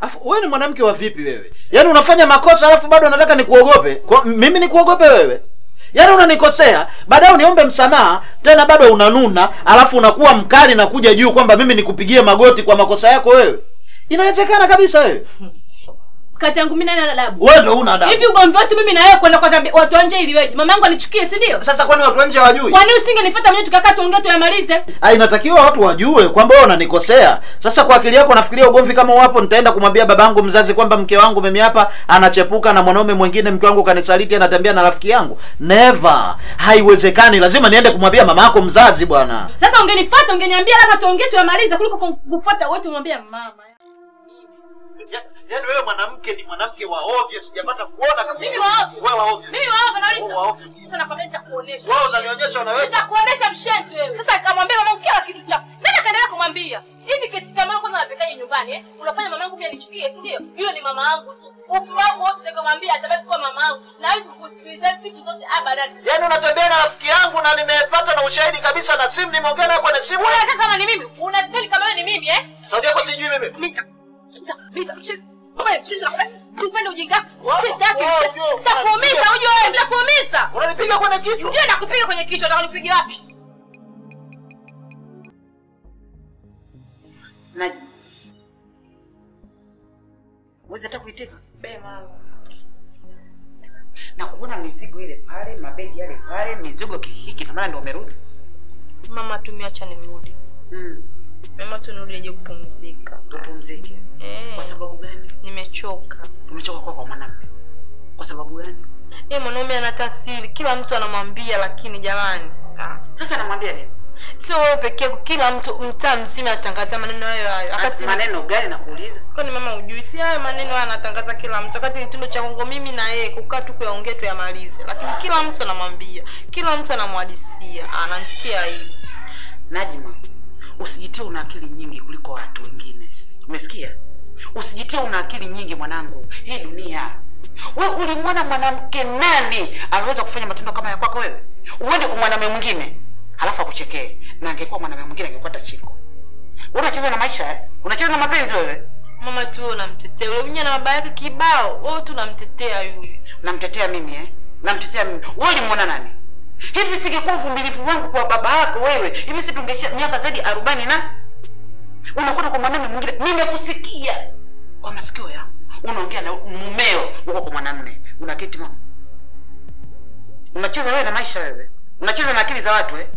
Speaker 2: Afu wewe ni mwanamke wa vipi wewe? Yaani unafanya makosa alafu bado unataka nikuogope? Kwa, mimi nikuogope wewe? Yaani unanikosea, baadaye uniombe msamaha, tena bado unanuna, alafu unakuwa mkali na kuja juu kwamba mimi nikupigie magoti kwa makosa yako wewe. Inawezekana kabisa wewe.
Speaker 3: kati yangu mimi nani ana adabu
Speaker 2: Wewe ndio una adabu.
Speaker 3: hivi ugomvi wetu mimi na wewe kwenda kwa tabia- watu wa nje ili weje mama yangu anichukie si ndio
Speaker 2: Sasa kwani watu wa nje hawajui?
Speaker 3: kwa nini usingenifuata mwenyewe tukakaa tuongee tuyamalize
Speaker 2: Ah, inatakiwa watu wajue kwamba wewe unanikosea. Sasa kwa akili yako nafikiria ugomvi kama wapo, nitaenda kumwambia babangu mzazi kwamba mke wangu mimi hapa anachepuka na mwanaume mwingine, mke wangu kanisaliti, anatembea na rafiki yangu. Never, haiwezekani. Lazima niende kumwambia mama yako mzazi bwana.
Speaker 3: sasa ungenifuata ungeniambia labda tuongee tuyamalize kuliko kufuata wote umwambia mama
Speaker 2: Yaani wewe mwanamke ni mwanamke wa ovyo, sijapata kuona kama
Speaker 3: Mimi wa ovyo?
Speaker 2: Wewe wa ovyo.
Speaker 3: mimi waova
Speaker 2: Wewe wa ovyo.
Speaker 3: Sasa nakwambia nitakuonesha.
Speaker 2: Wewe unanionyesha unaweza.
Speaker 3: Nitakuonesha mshenzi wewe. Sasa akamwambia mama kila kitu chako. Mimi nikaendelea kumwambia. Hivi kesi kama kwanza napekaje nyumbani eh? Unafanya mamangu pia nichukie, si ndio? Yule ni mama yangu tu. Upi wangu wote nikamwambia atabaki kuwa mama yangu. Na hawezi kusikiliza siku zote abadan.
Speaker 2: Yaani unatembea na rafiki yangu na nimepata na ushahidi kabisa na simu nimeongea naye kwenye simu.
Speaker 3: Unataka kama ni mimi? Unadhani kama wewe ni mimi eh?
Speaker 2: Sauti yako sijui mimi.
Speaker 3: Nita. Nita. Nita. Mshenzi. Wewe mshenzi. Unapenda ujinga?
Speaker 2: Wow,
Speaker 3: Sitaki
Speaker 2: wow,
Speaker 3: mshenzi.
Speaker 2: wow.
Speaker 3: Nitakuumiza ujue wewe, nitakuumiza.
Speaker 2: Unanipiga kwenye kichwa.
Speaker 3: Ndio nakupiga kwenye kichwa, nataka nipige wapi?
Speaker 4: Naji. Uwezi hata kuitika. Na kuona mizigo ile pale, mabegi yale pale, mizigo kihiki na maana ndio umerudi.
Speaker 6: mama tumiacha nirudi
Speaker 4: Mm.
Speaker 6: mama tu nirudi aje kupumzika
Speaker 4: Tupumzike.
Speaker 6: Eh,
Speaker 4: Kwa sababu gani?
Speaker 6: nimechoka
Speaker 4: Tumechoka kwa kwa mwanamume. Kwa sababu gani?
Speaker 6: ye mwanaume ana tasiri kila mtu anamwambia lakini jamani ah.
Speaker 4: Sasa namwambia nini?
Speaker 6: sio wewe pekee yako kila mtu mtaa mzima anatangaza maneno hayo hayo wakati
Speaker 4: maneno gani nakuuliza?
Speaker 6: kwani mama ujui si hayo maneno haya anatangaza kila mtu wakati ni kitendo cha kongo mimi na yeye kukaa tu kuyaongea tuyamalize lakini kila mtu anamwambia kila mtu anamwadisia anantia aibu
Speaker 4: Najma, usijitie una akili nyingi kuliko watu wengine. Umesikia? Usijitie una akili nyingi mwanangu. Hii dunia. Wewe ulimwona mwanamke nani anaweza kufanya matendo kama ya kwako wewe? Uende kwa mwanamume mwingine, halafu akuchekee. Na angekuwa mwanamume mwingine angekuwa tachiko. Wewe unacheza na maisha eh? Unacheza na mapenzi wewe?
Speaker 6: mama tu wewe unamtetea yule mwenye na baba yake kibao wewe tu unamtetea yule
Speaker 4: Namtetea mimi eh? Namtetea mimi. Wewe ulimwona nani? Hivi singekuwa uvumilivu wangu kwa baba yako wewe, hivi si tungeisha miaka zaidi ya arobaini na unakwenda kwa mwanamume mwingine. Nimekusikia kwa masikio yangu unaongea na mumeo uko kwa mwanamume, unaketi mama, unacheza wewe na maisha wewe, unacheza na akili za watu eh?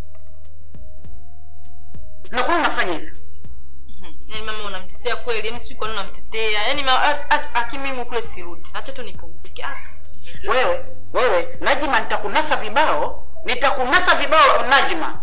Speaker 4: na kwa nini unafanya hivyo?
Speaker 6: yaani mama unamtetea kweli yaani sijui kwa nini unamtetea yaani ma- at- at- aki mimi kule sirudi acha tu nipumzike Ah.
Speaker 4: Wewe wewe Najima, nitakunasa vibao, nitakunasa vibao Najima.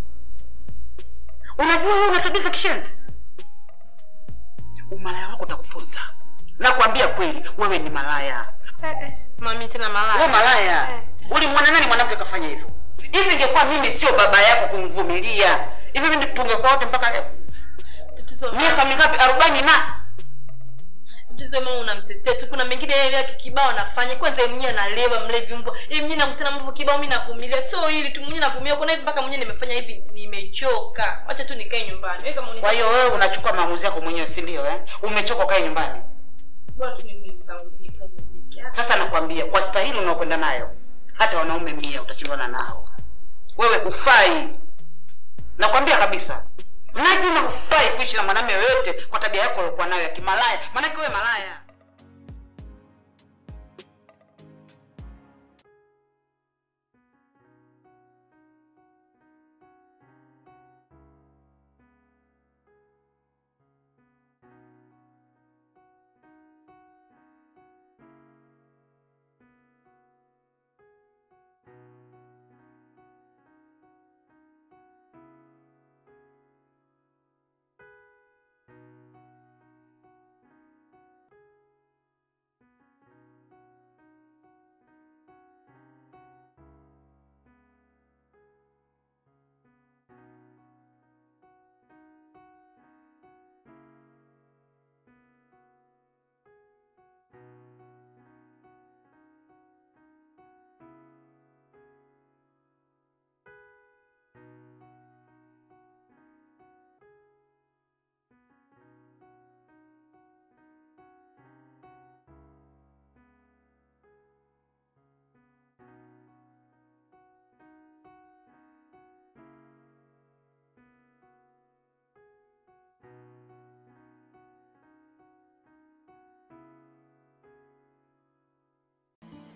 Speaker 4: Unajua wewe una tabia za kishenzi, umalaya wako utakuponza. Nakwambia kweli, wewe ni malaya,
Speaker 6: mami tena
Speaker 4: wewe
Speaker 6: malaya
Speaker 4: malaya. Ulimwona nani mwanamke kafanya hivyo? Hivi ingekuwa mimi sio baba yako kumvumilia hivi, mimi tungekuwa wote mpaka leo
Speaker 6: tatizo
Speaker 4: miaka mingapi? arobaini na
Speaker 6: tatizo mama unamtetea tu kuna mengine yeye yake kibao anafanya kwanza yeye mwenyewe analewa mlevi mbwa yeye mwenyewe nakutana mambo kibao mimi navumilia sio hili tu mwenyewe navumilia kuna hivi mpaka mwenyewe nimefanya hivi nimechoka acha tu nikae nyumbani wewe kama
Speaker 4: Kwa hiyo wewe unachukua maamuzi yako mwenyewe, si ndio? Eh, umechoka, kae nyumbani.
Speaker 6: bora tu mimi zangu nipumzike
Speaker 4: Sasa nakwambia kwa stahili unaokwenda nayo, hata wanaume mia utashindana nao. Wewe hufai, nakwambia kabisa. Najima hufai kuishi na mwanamume yoyote kwa tabia yako uliokuwa nayo ya kimalaya, maanake wewe malaya.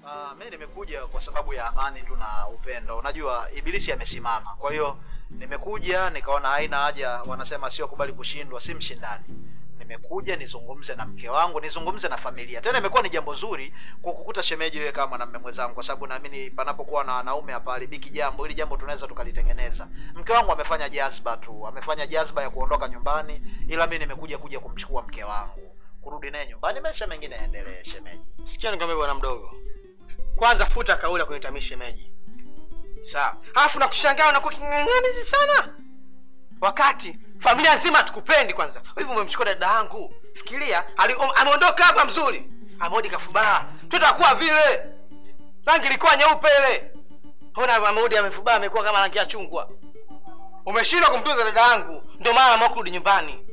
Speaker 2: Uh, mi nimekuja kwa sababu ya amani tu na upendo. Unajua ibilisi amesimama, kwa hiyo nimekuja nikaona haina haja, wanasema sio kubali kushindwa, si mshindani. Nimekuja nizungumze na mke wangu, nizungumze na familia. Tena imekuwa ni jambo zuri kukukuta shemeji wewe kama mwanamume mwenzangu, kwa sababu naamini panapokuwa na wanaume hapa haribiki jambo. Hili jambo tunaweza tukalitengeneza. Mke wangu amefanya jazba tu, amefanya jazba ya kuondoka nyumbani, ila mi nimekuja kuja kumchukua mke wangu, kurudi naye nyumbani, maisha mengine yaendelee. Shemeji,
Speaker 7: Sikia nikwambia bwana mdogo, kwanza futa kauli ya kuniita mimi shemeji, sawa? Alafu nakushangaa unakuwa king'ang'anizi sana, wakati familia nzima hatukupendi. Kwanza hivi umemchukua dada yangu, fikiria, ali- um- ameondoka hapa mzuri, amerudi kafubaa, tutakuwa vile rangi ilikuwa nyeupe ile, ona amerudi amefubaa, amekuwa kama rangi ya chungwa. Umeshindwa kumtunza dada yangu, ndio maana ameamua kurudi nyumbani.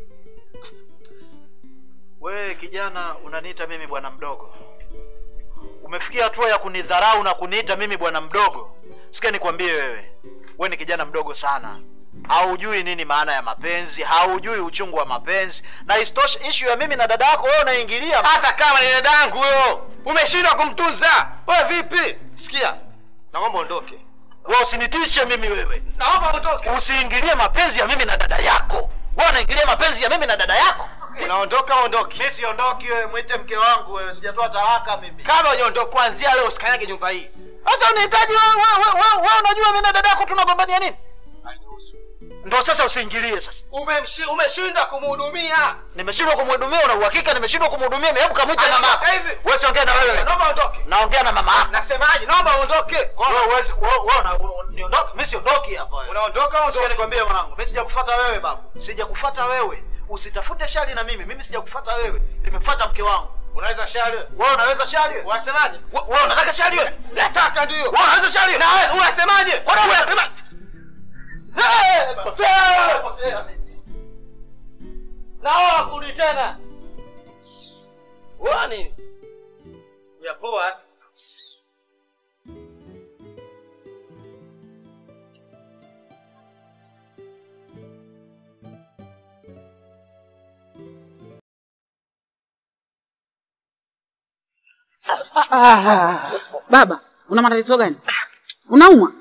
Speaker 2: wewe kijana unaniita mimi bwana mdogo? Umefikia hatua ya kunidharau na kuniita mimi bwana mdogo? Sikia nikwambie wewe, wewe ni kijana mdogo sana, haujui nini maana ya mapenzi, haujui uchungu wa mapenzi, na isitoshe issue ya mimi na dada yako wewe unaingilia.
Speaker 7: hata kama ni dada yangu huyo umeshindwa kumtunza wewe vipi sikia naomba ondoke
Speaker 2: Wewe usinitishe mimi wewe,
Speaker 7: naomba ondoke
Speaker 2: usiingilie mapenzi ya mimi na dada yako. Wewe unaingilia mapenzi ya mimi na dada yako.
Speaker 7: unaondoka ondoke
Speaker 2: Mimi siondoki wewe, mwite mke wangu wewe, sijatoa talaka mimi.
Speaker 7: kama unaondoka kuanzia leo usikanyage nyumba hii
Speaker 2: Sasa unahitaji wewe wewe wewe wewe unajua mimi na dada yako tunagombania nini? Ndio sasa usiingilie sasa.
Speaker 7: Umemshi- umeshindwa kumhudumia
Speaker 2: Nimeshindwa kumhudumia, una uhakika nimeshindwa kumhudumia? Hebu kamwite
Speaker 7: Aya,
Speaker 2: mama. yako.
Speaker 7: hivi.
Speaker 2: Wewe siongea na wewe.
Speaker 7: naomba ondoke
Speaker 2: Naongea na mama yako.
Speaker 7: nasemaje naomba ondoke
Speaker 2: Wewe uwezi wewe wewe una- una- niondoke. Mimi siondoki hapa wewe.
Speaker 7: unaondoka
Speaker 2: Sikia
Speaker 7: ondoke
Speaker 2: nikwambie mwanangu, mimi sijakufuata wewe babu. Sijakufuata wewe. Usitafute shari na mimi. Mimi sijakufuata wewe. Nimefuata mke wangu.
Speaker 7: unaweza shari
Speaker 2: Wewe unaweza shari wewe?
Speaker 7: unasemaje
Speaker 2: We- Wewe unataka shari wewe?
Speaker 7: nataka ndio
Speaker 2: Wewe unaweza shari wewe?
Speaker 7: na wewe unasemaje
Speaker 2: Kwa nini unasema?
Speaker 7: Eh, potea. naoa kurudi tena Unaona nini ya poa
Speaker 4: Ah, baba, una matatizo gani? Unaumwa?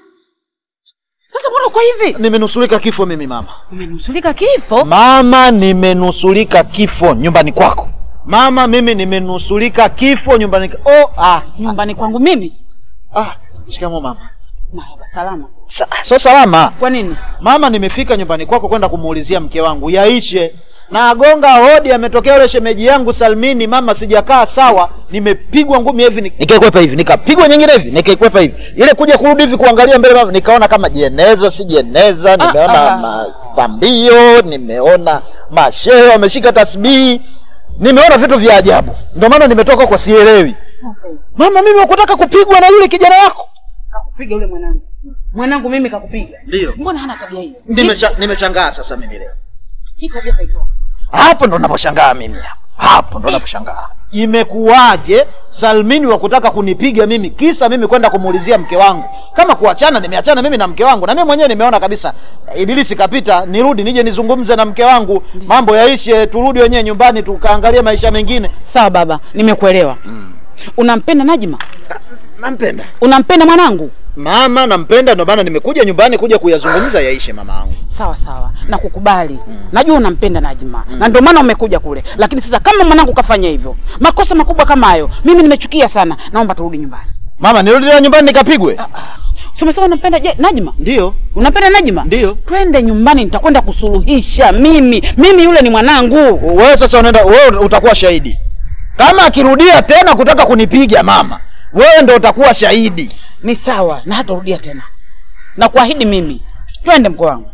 Speaker 4: Sasa mbona uko hivi?
Speaker 2: Nimenusurika kifo mimi mama.
Speaker 4: Umenusulika kifo?
Speaker 2: Mama, nimenusurika kifo nyumbani kwako. Mama, mimi nimenusurika kifo nyumbani. Oh, ah,
Speaker 4: Nyumbani kwangu mimi?
Speaker 2: ah, shikamoo mama.
Speaker 4: Marhaba, salama.
Speaker 2: Sa, so salama.
Speaker 4: Kwa nini?
Speaker 2: Mama, nimefika nyumbani kwako kwenda kumuulizia mke wangu yaishe na agonga hodi, ametokea yule shemeji yangu Salmini. Mama, sijakaa sawa, nimepigwa ngumi hivi ni- nikaikwepa hivi, nikapigwa nyingine hivi, nikaikwepa hivi, ile kuja kurudi hivi kuangalia mbele, mama, nikaona kama jeneza si jeneza, nimeona
Speaker 4: ah.
Speaker 2: mapambio, nimeona mashehe wameshika tasbihi, nimeona vitu vya ajabu, ndio maana nimetoka kwa sielewi. Mama, mimi wakutaka kupigwa na yule kijana wako
Speaker 4: Kakupiga yule mwanangu. Mwanangu mimi kakupiga.
Speaker 2: Ndio.
Speaker 4: Mbona hana tabia hiyo?
Speaker 2: Nimecha- nimechangaa sasa mimi leo.
Speaker 4: Hii tabia kaitoa.
Speaker 2: hapo ndo naposhangaa mimi hapo hapo ndo naposhangaa imekuwaje salmini wa kutaka kunipiga mimi kisa mimi kwenda kumuulizia mke wangu kama kuachana nimeachana mimi na mke wangu na mimi mwenyewe nimeona kabisa eh, ibilisi kapita nirudi nije nizungumze na mke wangu mambo yaishe turudi wenyewe nyumbani tukaangalia maisha mengine
Speaker 4: Sawa baba, nimekuelewa. Unampenda Najma?
Speaker 2: nampenda
Speaker 4: Unampenda mwanangu?
Speaker 2: mama nampenda ndo maana nimekuja nyumbani kuja kuyazungumza yaishe mama yangu
Speaker 4: Sawa sawa, na kukubali. Najua unampenda Najma na ndio maana umekuja kule, lakini sasa kama mwanangu kafanya hivyo, makosa makubwa kama hayo, mimi nimechukia sana. Naomba turudi nyumbani.
Speaker 2: mama nirudi leo nyumbani nikapigwe
Speaker 4: Si umesema unampenda je, Najma?
Speaker 2: ndio
Speaker 4: Unampenda Najma?
Speaker 2: Ndio.
Speaker 4: Twende nyumbani, nitakwenda kusuluhisha. Mimi mimi yule ni mwanangu.
Speaker 2: wewe sasa unaenda wewe utakuwa shahidi kama akirudia tena kutaka kunipiga mama wewe ndo utakuwa shahidi
Speaker 4: Ni sawa, na hatarudia tena, na kuahidi mimi. Twende mko wangu.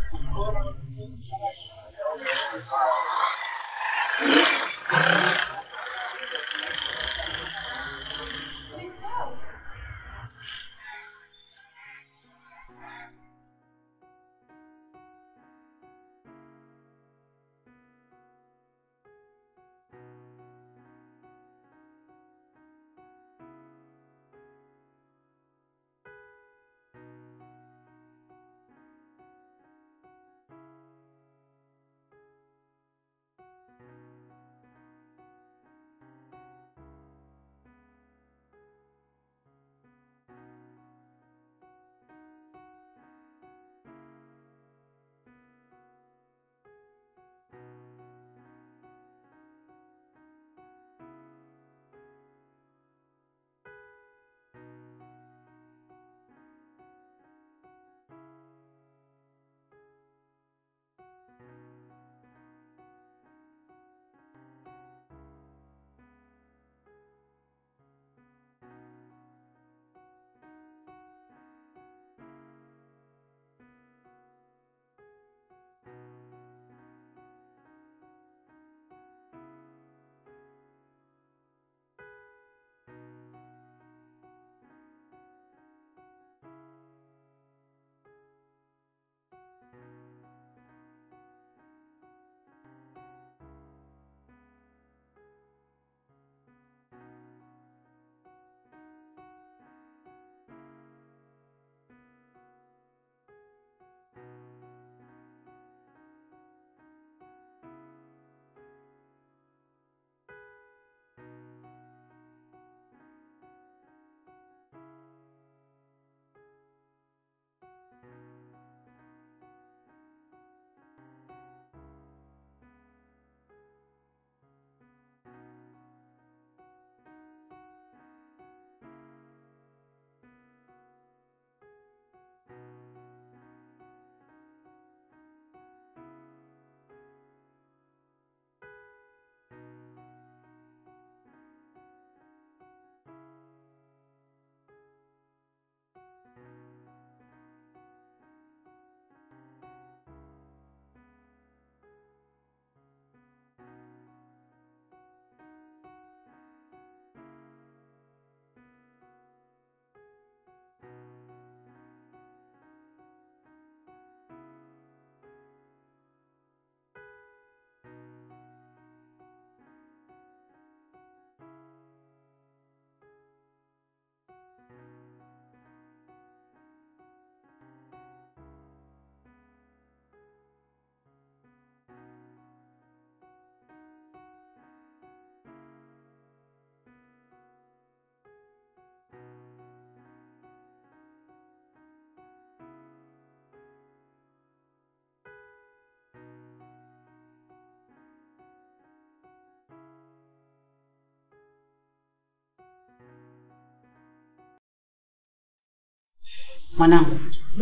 Speaker 4: Mwanangu.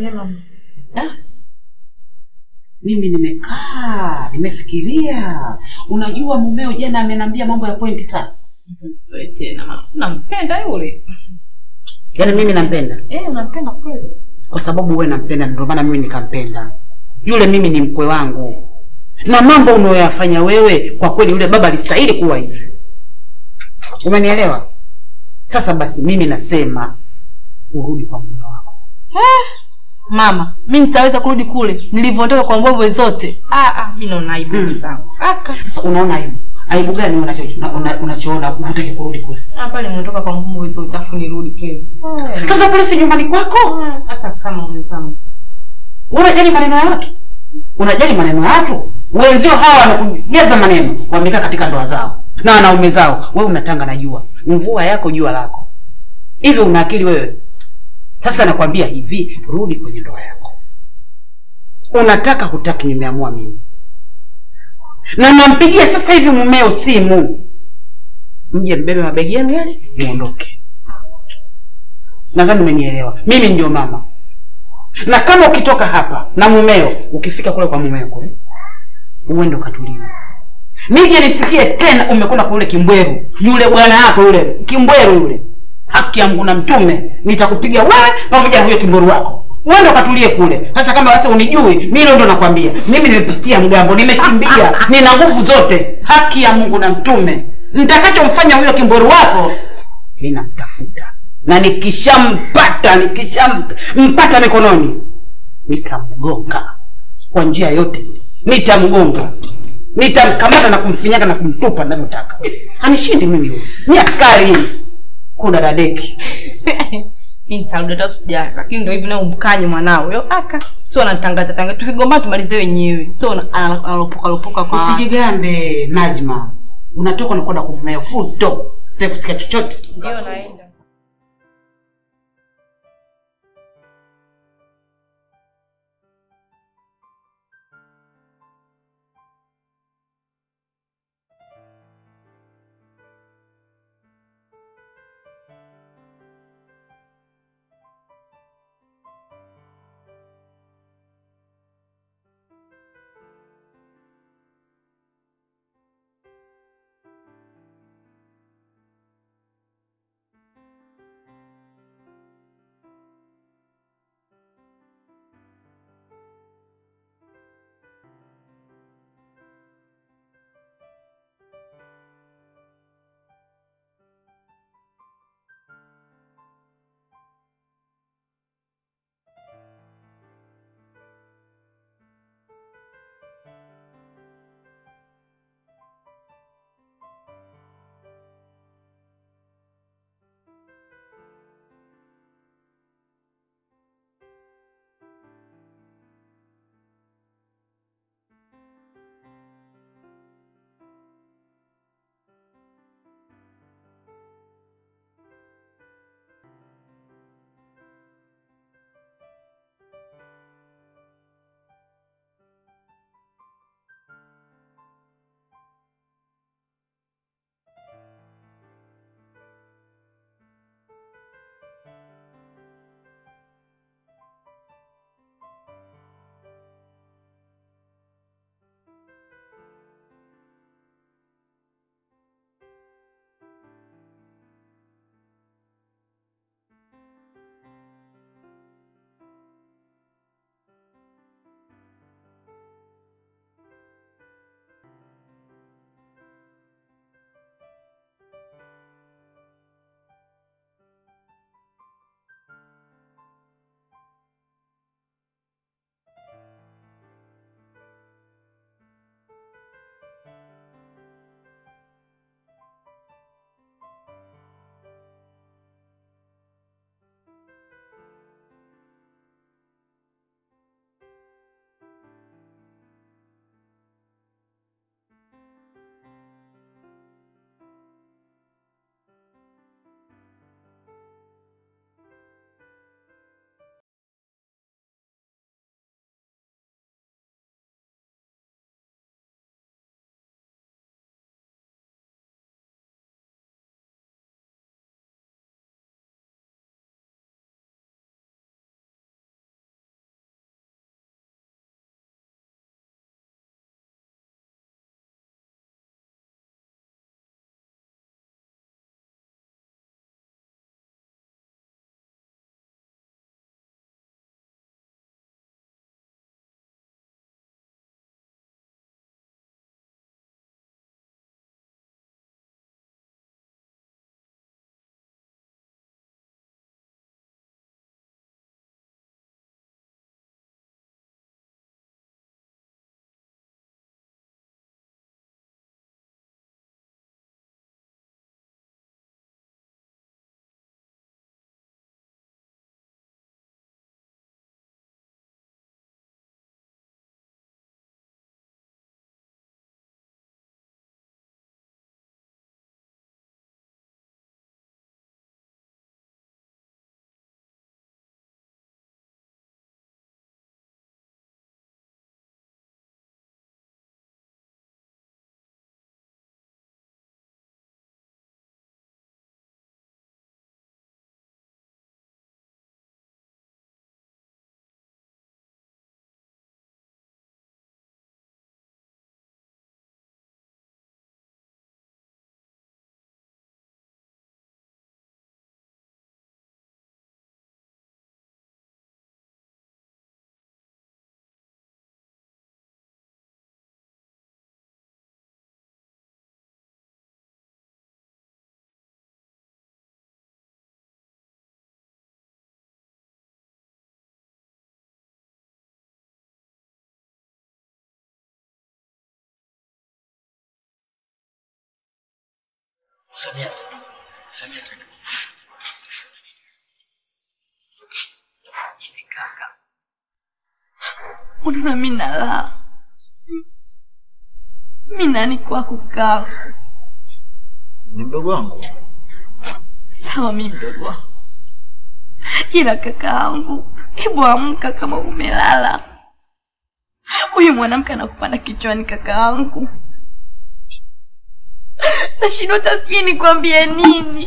Speaker 4: Da. Mimi nimekaa, nimefikiria. Unajua mumeo jana ameniambia mambo ya pointi sana.
Speaker 6: Wewe tena mama. Nampenda yule.
Speaker 4: Yaani mimi nampenda.
Speaker 6: Eh, unampenda kweli?
Speaker 4: Kwa sababu wewe nampenda ndio maana mimi nikampenda. Yule mimi ni mkwe wangu. Na mambo unayoyafanya wewe kwa kweli yule baba alistahili kuwa hivi. Umenielewa? Sasa basi mimi nasema urudi kwa mume wako.
Speaker 6: Mama, mi nitaweza kurudi kule nilivyotoka kwa mbwembwe zote. Ah, ah, mi naona aibu
Speaker 4: Mm.
Speaker 6: zangu. Aka.
Speaker 4: Sasa unaona aibu? Aibu gani wewe unacho- una- una- unachoona hutaki kurudi kule?
Speaker 6: Hapa nimetoka kwa mbwembwe zote afu nirudi kweli.
Speaker 4: Sasa kule si nyumbani kwako?
Speaker 6: Hata kama mwenzangu.
Speaker 4: Wewe unajali maneno ya watu? Unajali maneno ya watu? Wenzio hawa wanakujaza maneno, wamekaa katika ndoa zao na wanaume zao. Wewe unatanga na jua, mvua yako jua lako. Hivi una akili wewe? Sasa nakwambia hivi, rudi kwenye ndoa yako. Unataka hutaki, nimeamua mimi, na nampigia sasa hivi mumeo simu, mje mbebe mabegi yenu yale, muondoke. Nadhani umenielewa. Mimi ndio mama na kama ukitoka hapa na mumeo ukifika kule kwa mumeo kule uende ukatulie nije nisikie tena umekwenda kule kimbweru yule bwana yako yule kimbweru yule haki ya Mungu na mtume nitakupiga wewe pamoja na huyo kimbweru wako uende ukatulie kule sasa kama basi unijui mimi leo ndo nakwambia mimi nimepitia mgambo nimekimbia nina nguvu zote haki ya Mungu na mtume nitakachomfanya huyo kimbweru wako ninamtafuta na nikishampata nikishampata mikononi nitamgonga kwa njia yote ile. nitamgonga nitamkamata na kumfinyaga na kumtupa navyotaka anishindi mimi huyu ni askari kudadadeki
Speaker 6: mi nitarudi hata usijali lakini ndo hivi naye umkanye mwanao yo aka sio anatangaza tangaza tukigombana tumalize wenyewe sio ana- ana- analopoka lopoka kwa
Speaker 4: usijigande najma unatoka unakwenda kumneo full stop sitaki kusikia chochote
Speaker 6: ndio naenda
Speaker 2: Samia. Samia.
Speaker 8: hivi kaka unaona mi nalaa mi nani kwako kaka
Speaker 2: Ni mdogo wangu.
Speaker 8: sawa mi mdogo wako ila kaka yangu hebu amka kama umelala huyu mwanamke anakupanda kichwani kaka yangu nashindwa hata sijui nikwambie nini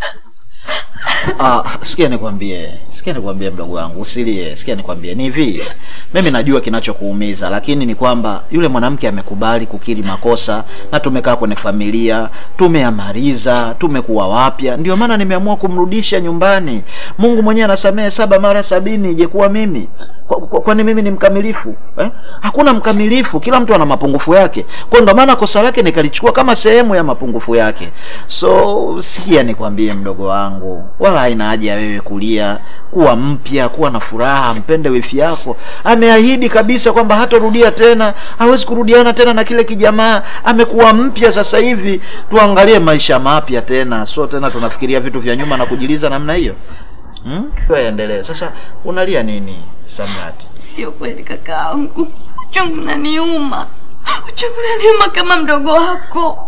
Speaker 2: Ah, sikia nikwambie, sikia nikwambie mdogo wangu, usilie. Sikia nikwambie, ni hivi, mimi najua kinachokuumiza, lakini ni kwamba yule mwanamke amekubali kukiri makosa, na tumekaa kwenye familia, tumeamaliza, tumekuwa wapya, ndio maana nimeamua kumrudisha nyumbani. Mungu mwenyewe anasamehe saba mara sabini, je kuwa mimi Kwa- kwa- kwani mimi ni mkamilifu eh? Hakuna mkamilifu, kila mtu ana mapungufu yake, kwa ndio maana kosa lake nikalichukua kama sehemu ya mapungufu yake. So sikia nikwambie mdogo wangu, wala haina haja ya wewe kulia, kuwa mpya, kuwa na furaha, mpende wifi yako. Ameahidi kabisa kwamba hatarudia tena, hawezi kurudiana tena na kile kijamaa. Amekuwa mpya sasa hivi, tuangalie maisha mapya tena, so tena tunafikiria vitu vya nyuma na kujiliza namna hiyo. Hmm? Tuendelee. Sasa unalia nini Samrat?
Speaker 8: sio kweli kaka yangu uchungu naniuma uchungu naniuma kama mdogo wako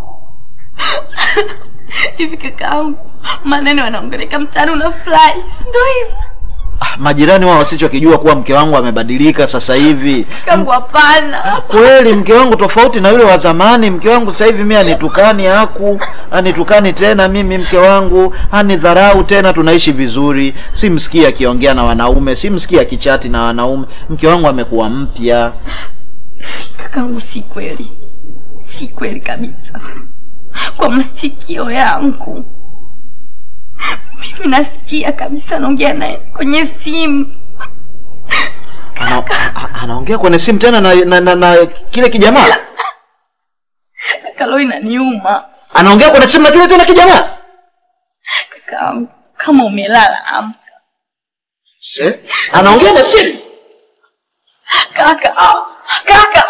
Speaker 8: hivi kaka yangu maneno yanaongeleka mtaani unafurahi si ndio hivi
Speaker 2: Ah, majirani wao wasichokijua kuwa mke wangu amebadilika sasa hivi.
Speaker 8: kangu hapana
Speaker 2: Kweli mke wangu tofauti na yule wa zamani. Mke wangu sasa hivi mimi anitukani haku, anitukani tena mimi mke wangu, anidharau tena, tunaishi vizuri. Simsikii akiongea na wanaume, simsikii akichati na wanaume. Mke wangu amekuwa mpya.
Speaker 8: kakangu si kweli si kweli kabisa kwa masikio yangu mimi nasikia kabisa naongea naye kwenye simu
Speaker 2: Ana, a- anaongea kwenye simu tena na, na, na, na kile kijamaa.
Speaker 8: kakalo inaniuma
Speaker 2: Anaongea kwenye simu na kile tena kijamaa.
Speaker 8: kakangu kama umelala amka
Speaker 2: Se? Anaongea na simu.
Speaker 8: kaka kaka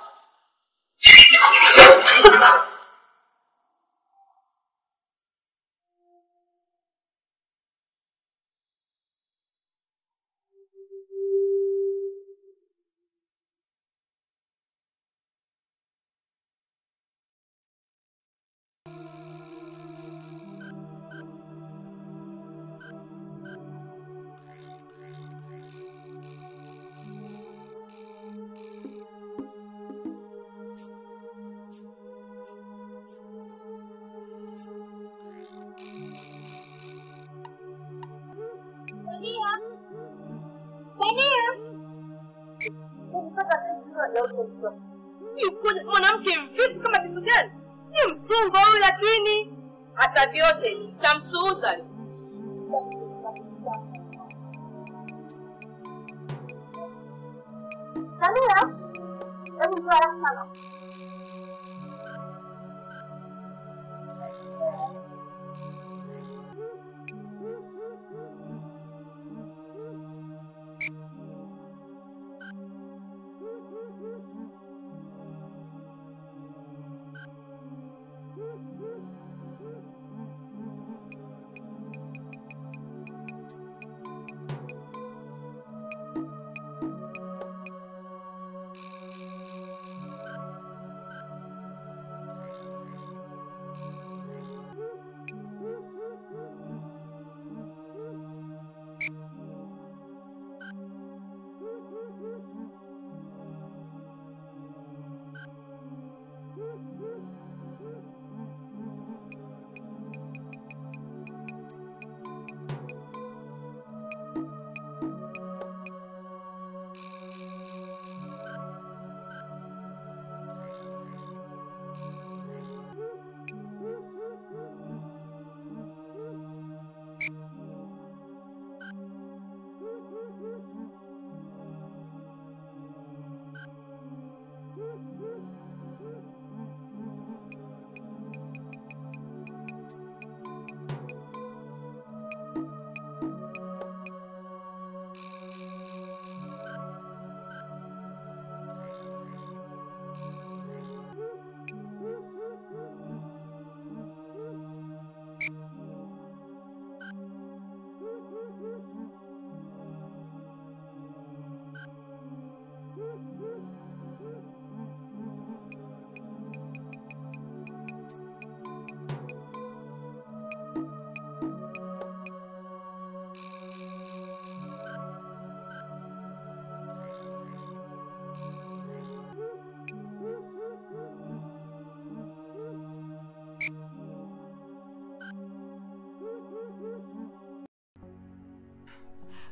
Speaker 3: mwanamke mvivu kama kitu gani si msungo huyu lakini hata vyote tamsuuza
Speaker 9: Samia, hebu njoo haraka sana.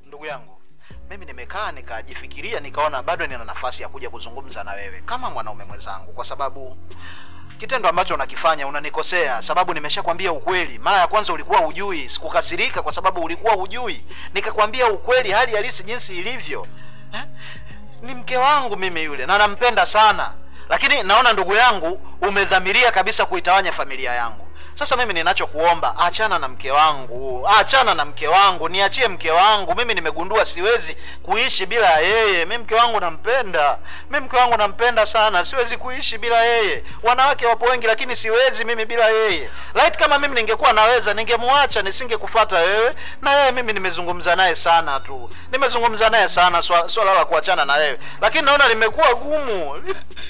Speaker 2: ndugu yangu mimi nimekaa nikajifikiria nikaona bado nina nafasi ya kuja kuzungumza na wewe kama mwanaume mwenzangu kwa sababu kitendo ambacho unakifanya unanikosea sababu nimeshakwambia ukweli mara ya kwanza ulikuwa hujui sikukasirika kwa sababu ulikuwa hujui nikakwambia ukweli hali halisi jinsi ilivyo eh? ni mke wangu mimi yule na nampenda sana lakini naona ndugu yangu umedhamiria kabisa kuitawanya familia yangu sasa mimi ninachokuomba achana na mke wangu achana na mke wangu niachie mke wangu mimi nimegundua siwezi kuishi bila yeye mi mke wangu nampenda mi mke wangu nampenda sana siwezi kuishi bila yeye wanawake wapo wengi lakini siwezi mimi bila yeye right kama mimi ningekuwa naweza ningemwacha nisingekufata wewe na yeye mimi nimezungumza naye sana tu nimezungumza naye sana swa- swala la kuachana na wewe lakini naona limekuwa gumu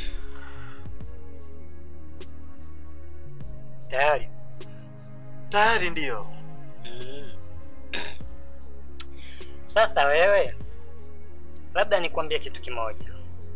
Speaker 1: tayari
Speaker 2: tayari ndiyo
Speaker 1: mm. sasa wewe labda nikwambie kitu kimoja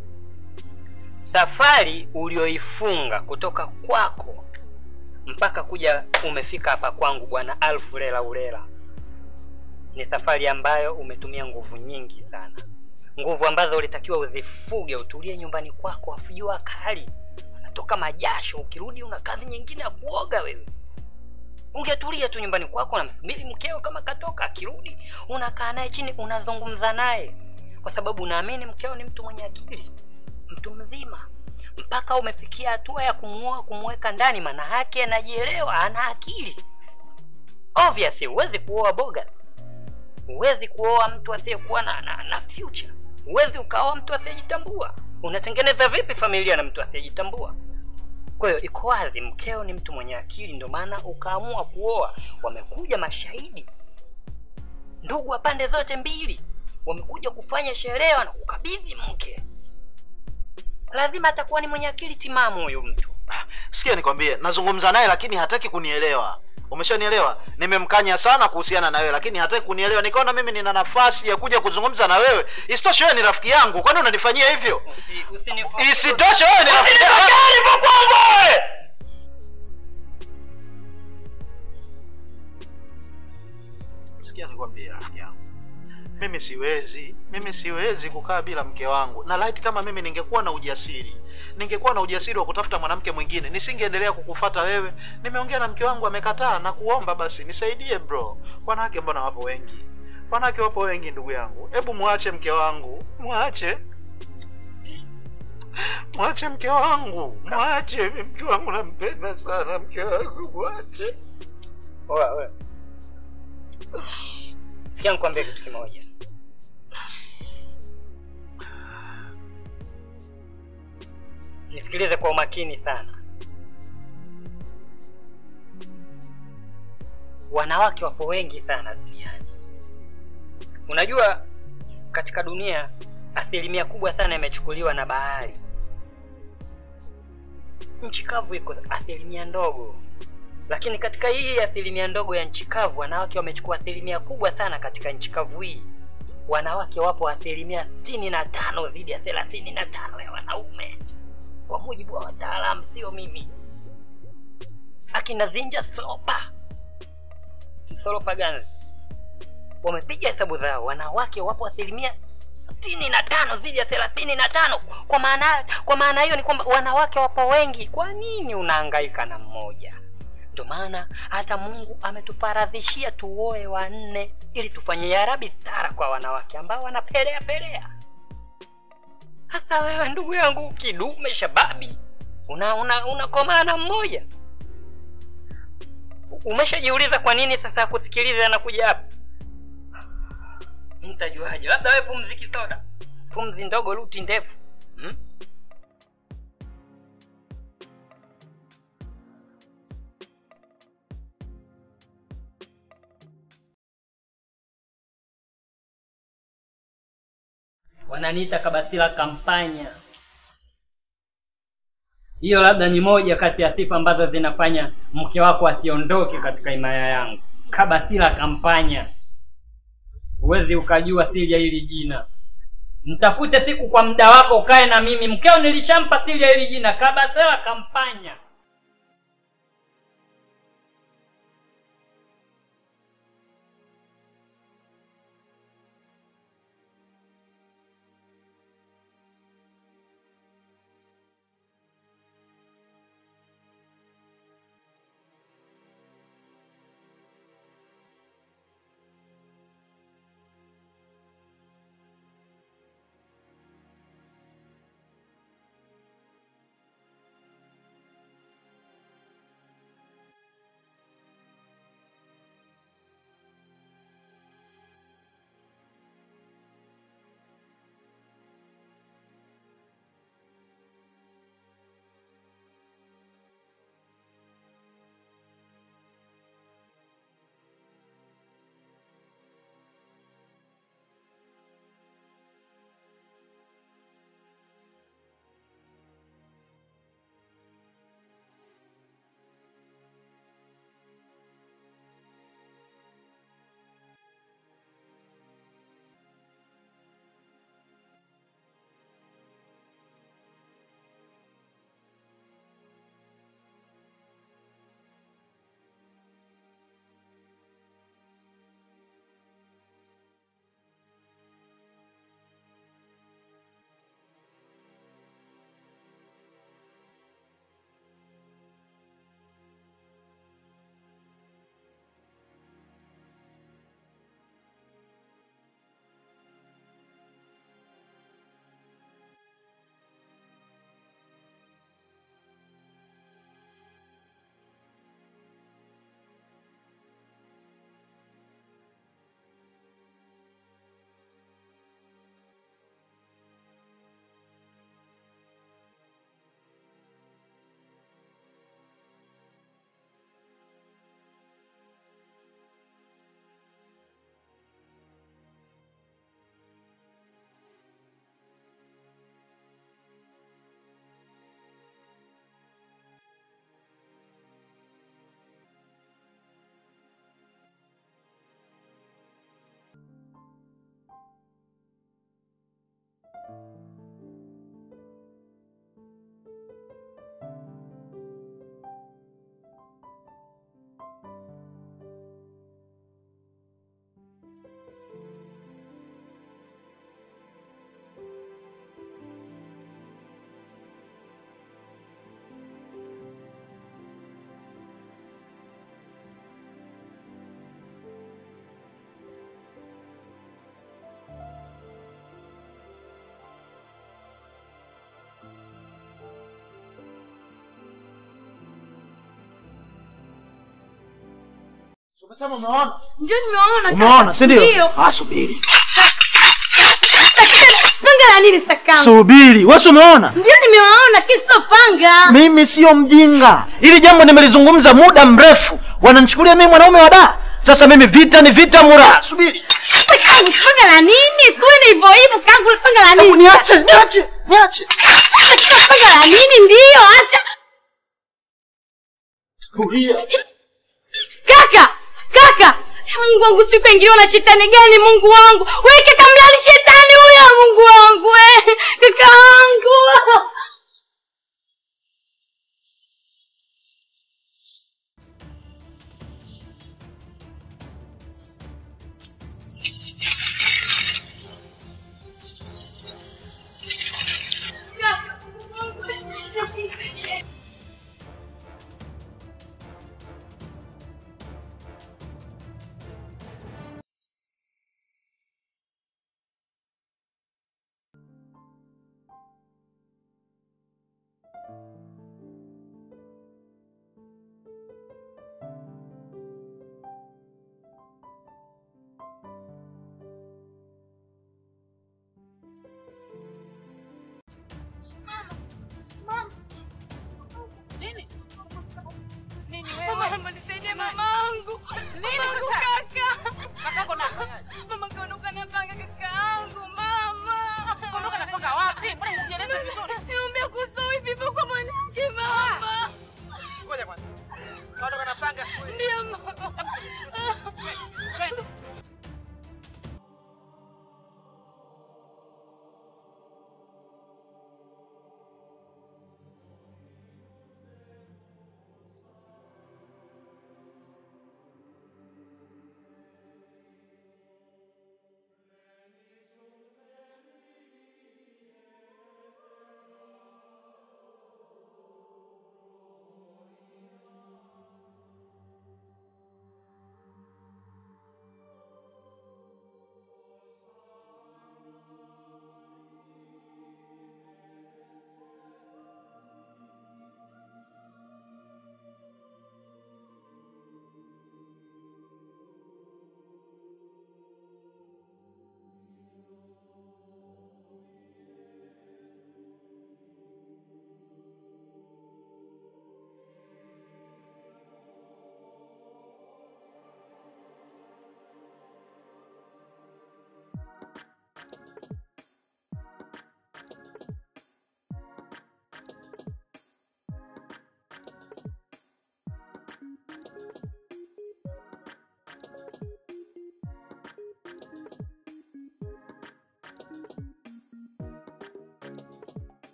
Speaker 1: safari ulioifunga kutoka kwako mpaka kuja umefika hapa kwangu bwana alfu lela ulela ni safari ambayo umetumia nguvu nyingi sana nguvu ambazo ulitakiwa uzifuge utulie nyumbani kwako afu jua kali unatoka majasho ukirudi una kazi nyingine ya kuoga wewe ungetulia tu nyumbani kwako unamsubiri mkeo kama katoka akirudi unakaa naye chini unazungumza naye kwa sababu unaamini mkeo ni mtu mwenye akili mtu mzima mpaka umefikia hatua ya kumuoa kumweka ndani maana yake anajielewa ana akili obviously huwezi kuoa bogas huwezi kuoa mtu asiyekuwa na, na, na future huwezi ukaoa mtu asiyejitambua unatengeneza vipi familia na mtu asiyejitambua kwa hiyo iko wazi mkeo ni mtu mwenye akili ndio maana ukaamua kuoa wamekuja mashahidi ndugu wa pande zote mbili wamekuja kufanya sherehe na kukabidhi mke lazima atakuwa ni mwenye akili timamu huyu mtu
Speaker 2: sikia nikwambie nazungumza naye lakini hataki kunielewa umeshanielewa nimemkanya sana kuhusiana na wewe lakini hataki kunielewa nikaona mimi nina nafasi ya kuja kuzungumza na wewe isitoshe wewe ni rafiki yangu kwani unanifanyia hivyo isitoshe wewe ni rafiki yangu sikia nikwambie rafiki yangu mimi siwezi mimi siwezi kukaa bila mke wangu na light kama mimi ningekuwa na ujasiri ningekuwa na ujasiri wa kutafuta mwanamke mwingine nisingeendelea kukufata wewe nimeongea na mke wangu amekataa na kuomba basi nisaidie bro wanawake mbona wapo wengi wanawake wapo wengi ndugu yangu hebu mwache mke wangu mwache mwache mke wangu mwache mi mke wangu nampenda sana mke wangu mwache
Speaker 1: Oya, oya. sikia nikwambie kitu kimoja nisikilize kwa umakini sana wanawake wapo wengi sana duniani unajua katika dunia asilimia kubwa sana imechukuliwa na bahari nchi kavu iko asilimia ndogo lakini katika hii asilimia ndogo ya nchi kavu wanawake wamechukua asilimia kubwa sana katika nchi kavu hii wanawake wapo asilimia sitini na tano dhidi ya thelathini na tano ya wanaume kwa mujibu wa wataalamu sio mimi akina zinja slopa slopa gani wamepiga hesabu zao wanawake wapo asilimia sitini na tano dhidi ya thelathini na tano kwa maana kwa maana hiyo ni kwamba wanawake wapo wengi kwa nini unahangaika na mmoja ndio maana hata mungu ametufaradhishia tuoe wanne ili tufanye yarabi stara kwa wanawake ambao wanapelea pelea hasa wewe ndugu yangu kidume shababi una una unakomaa na mmoja umeshajiuliza kwa nini sasa akusikiliza anakuja hapa nitajuaje labda wewe pumziki soda pumzi ndogo luti ndefu hmm? wananiita kabatila kampanya hiyo labda ni moja kati ya sifa ambazo zinafanya mke wako asiondoke katika himaya yangu kabatila kampanya huwezi ukajua siri ya hili jina mtafute siku kwa muda wako ukae na mimi mkeo nilishampa siri ya hili jina kabatila kampanya
Speaker 2: Umesema umeona?
Speaker 8: Ndio nimewaona.
Speaker 2: Umeona,
Speaker 8: kaka.
Speaker 2: si ndio?
Speaker 8: Ndio.
Speaker 2: Ah, subiri.
Speaker 8: Panga la nini stakam?
Speaker 2: Subiri. Wewe si umeona?
Speaker 8: Ndio nimewaona kiso panga.
Speaker 2: Mimi sio mjinga. Hili jambo nimelizungumza muda mrefu. Wananichukulia mimi mwanaume wa da. Sasa mimi vita ni vita mura. Subiri.
Speaker 8: Kangu panga la nini? Siwe ni hivyo hivyo kangu panga la
Speaker 2: Hebu
Speaker 8: nini?
Speaker 2: niache, niache, niache.
Speaker 8: Panga la nini ndio acha.
Speaker 2: Tulia.
Speaker 8: Kaka, kaka. Mungu wangu siku ingiliwa na shetani gani Mungu wangu? Wewe kaka mlali shetani huyo Mungu wangu we. Kaka wangu.
Speaker 4: Nini? Nini
Speaker 8: Mama,
Speaker 4: wewe?
Speaker 8: mama nisaidie mamangu. Mamangu kaka.
Speaker 4: Kakako na
Speaker 8: Mama kaondoka na panga kakaangu mama.
Speaker 4: Kaondoka na panga wapi? Mbona hujieleza vizuri?
Speaker 8: Niambia kuhusu hivi hivyo kwa mwanamke mama.
Speaker 7: Ngoja kwanza. Kaondoka na panga siku
Speaker 8: Ndio mama.
Speaker 4: Twende.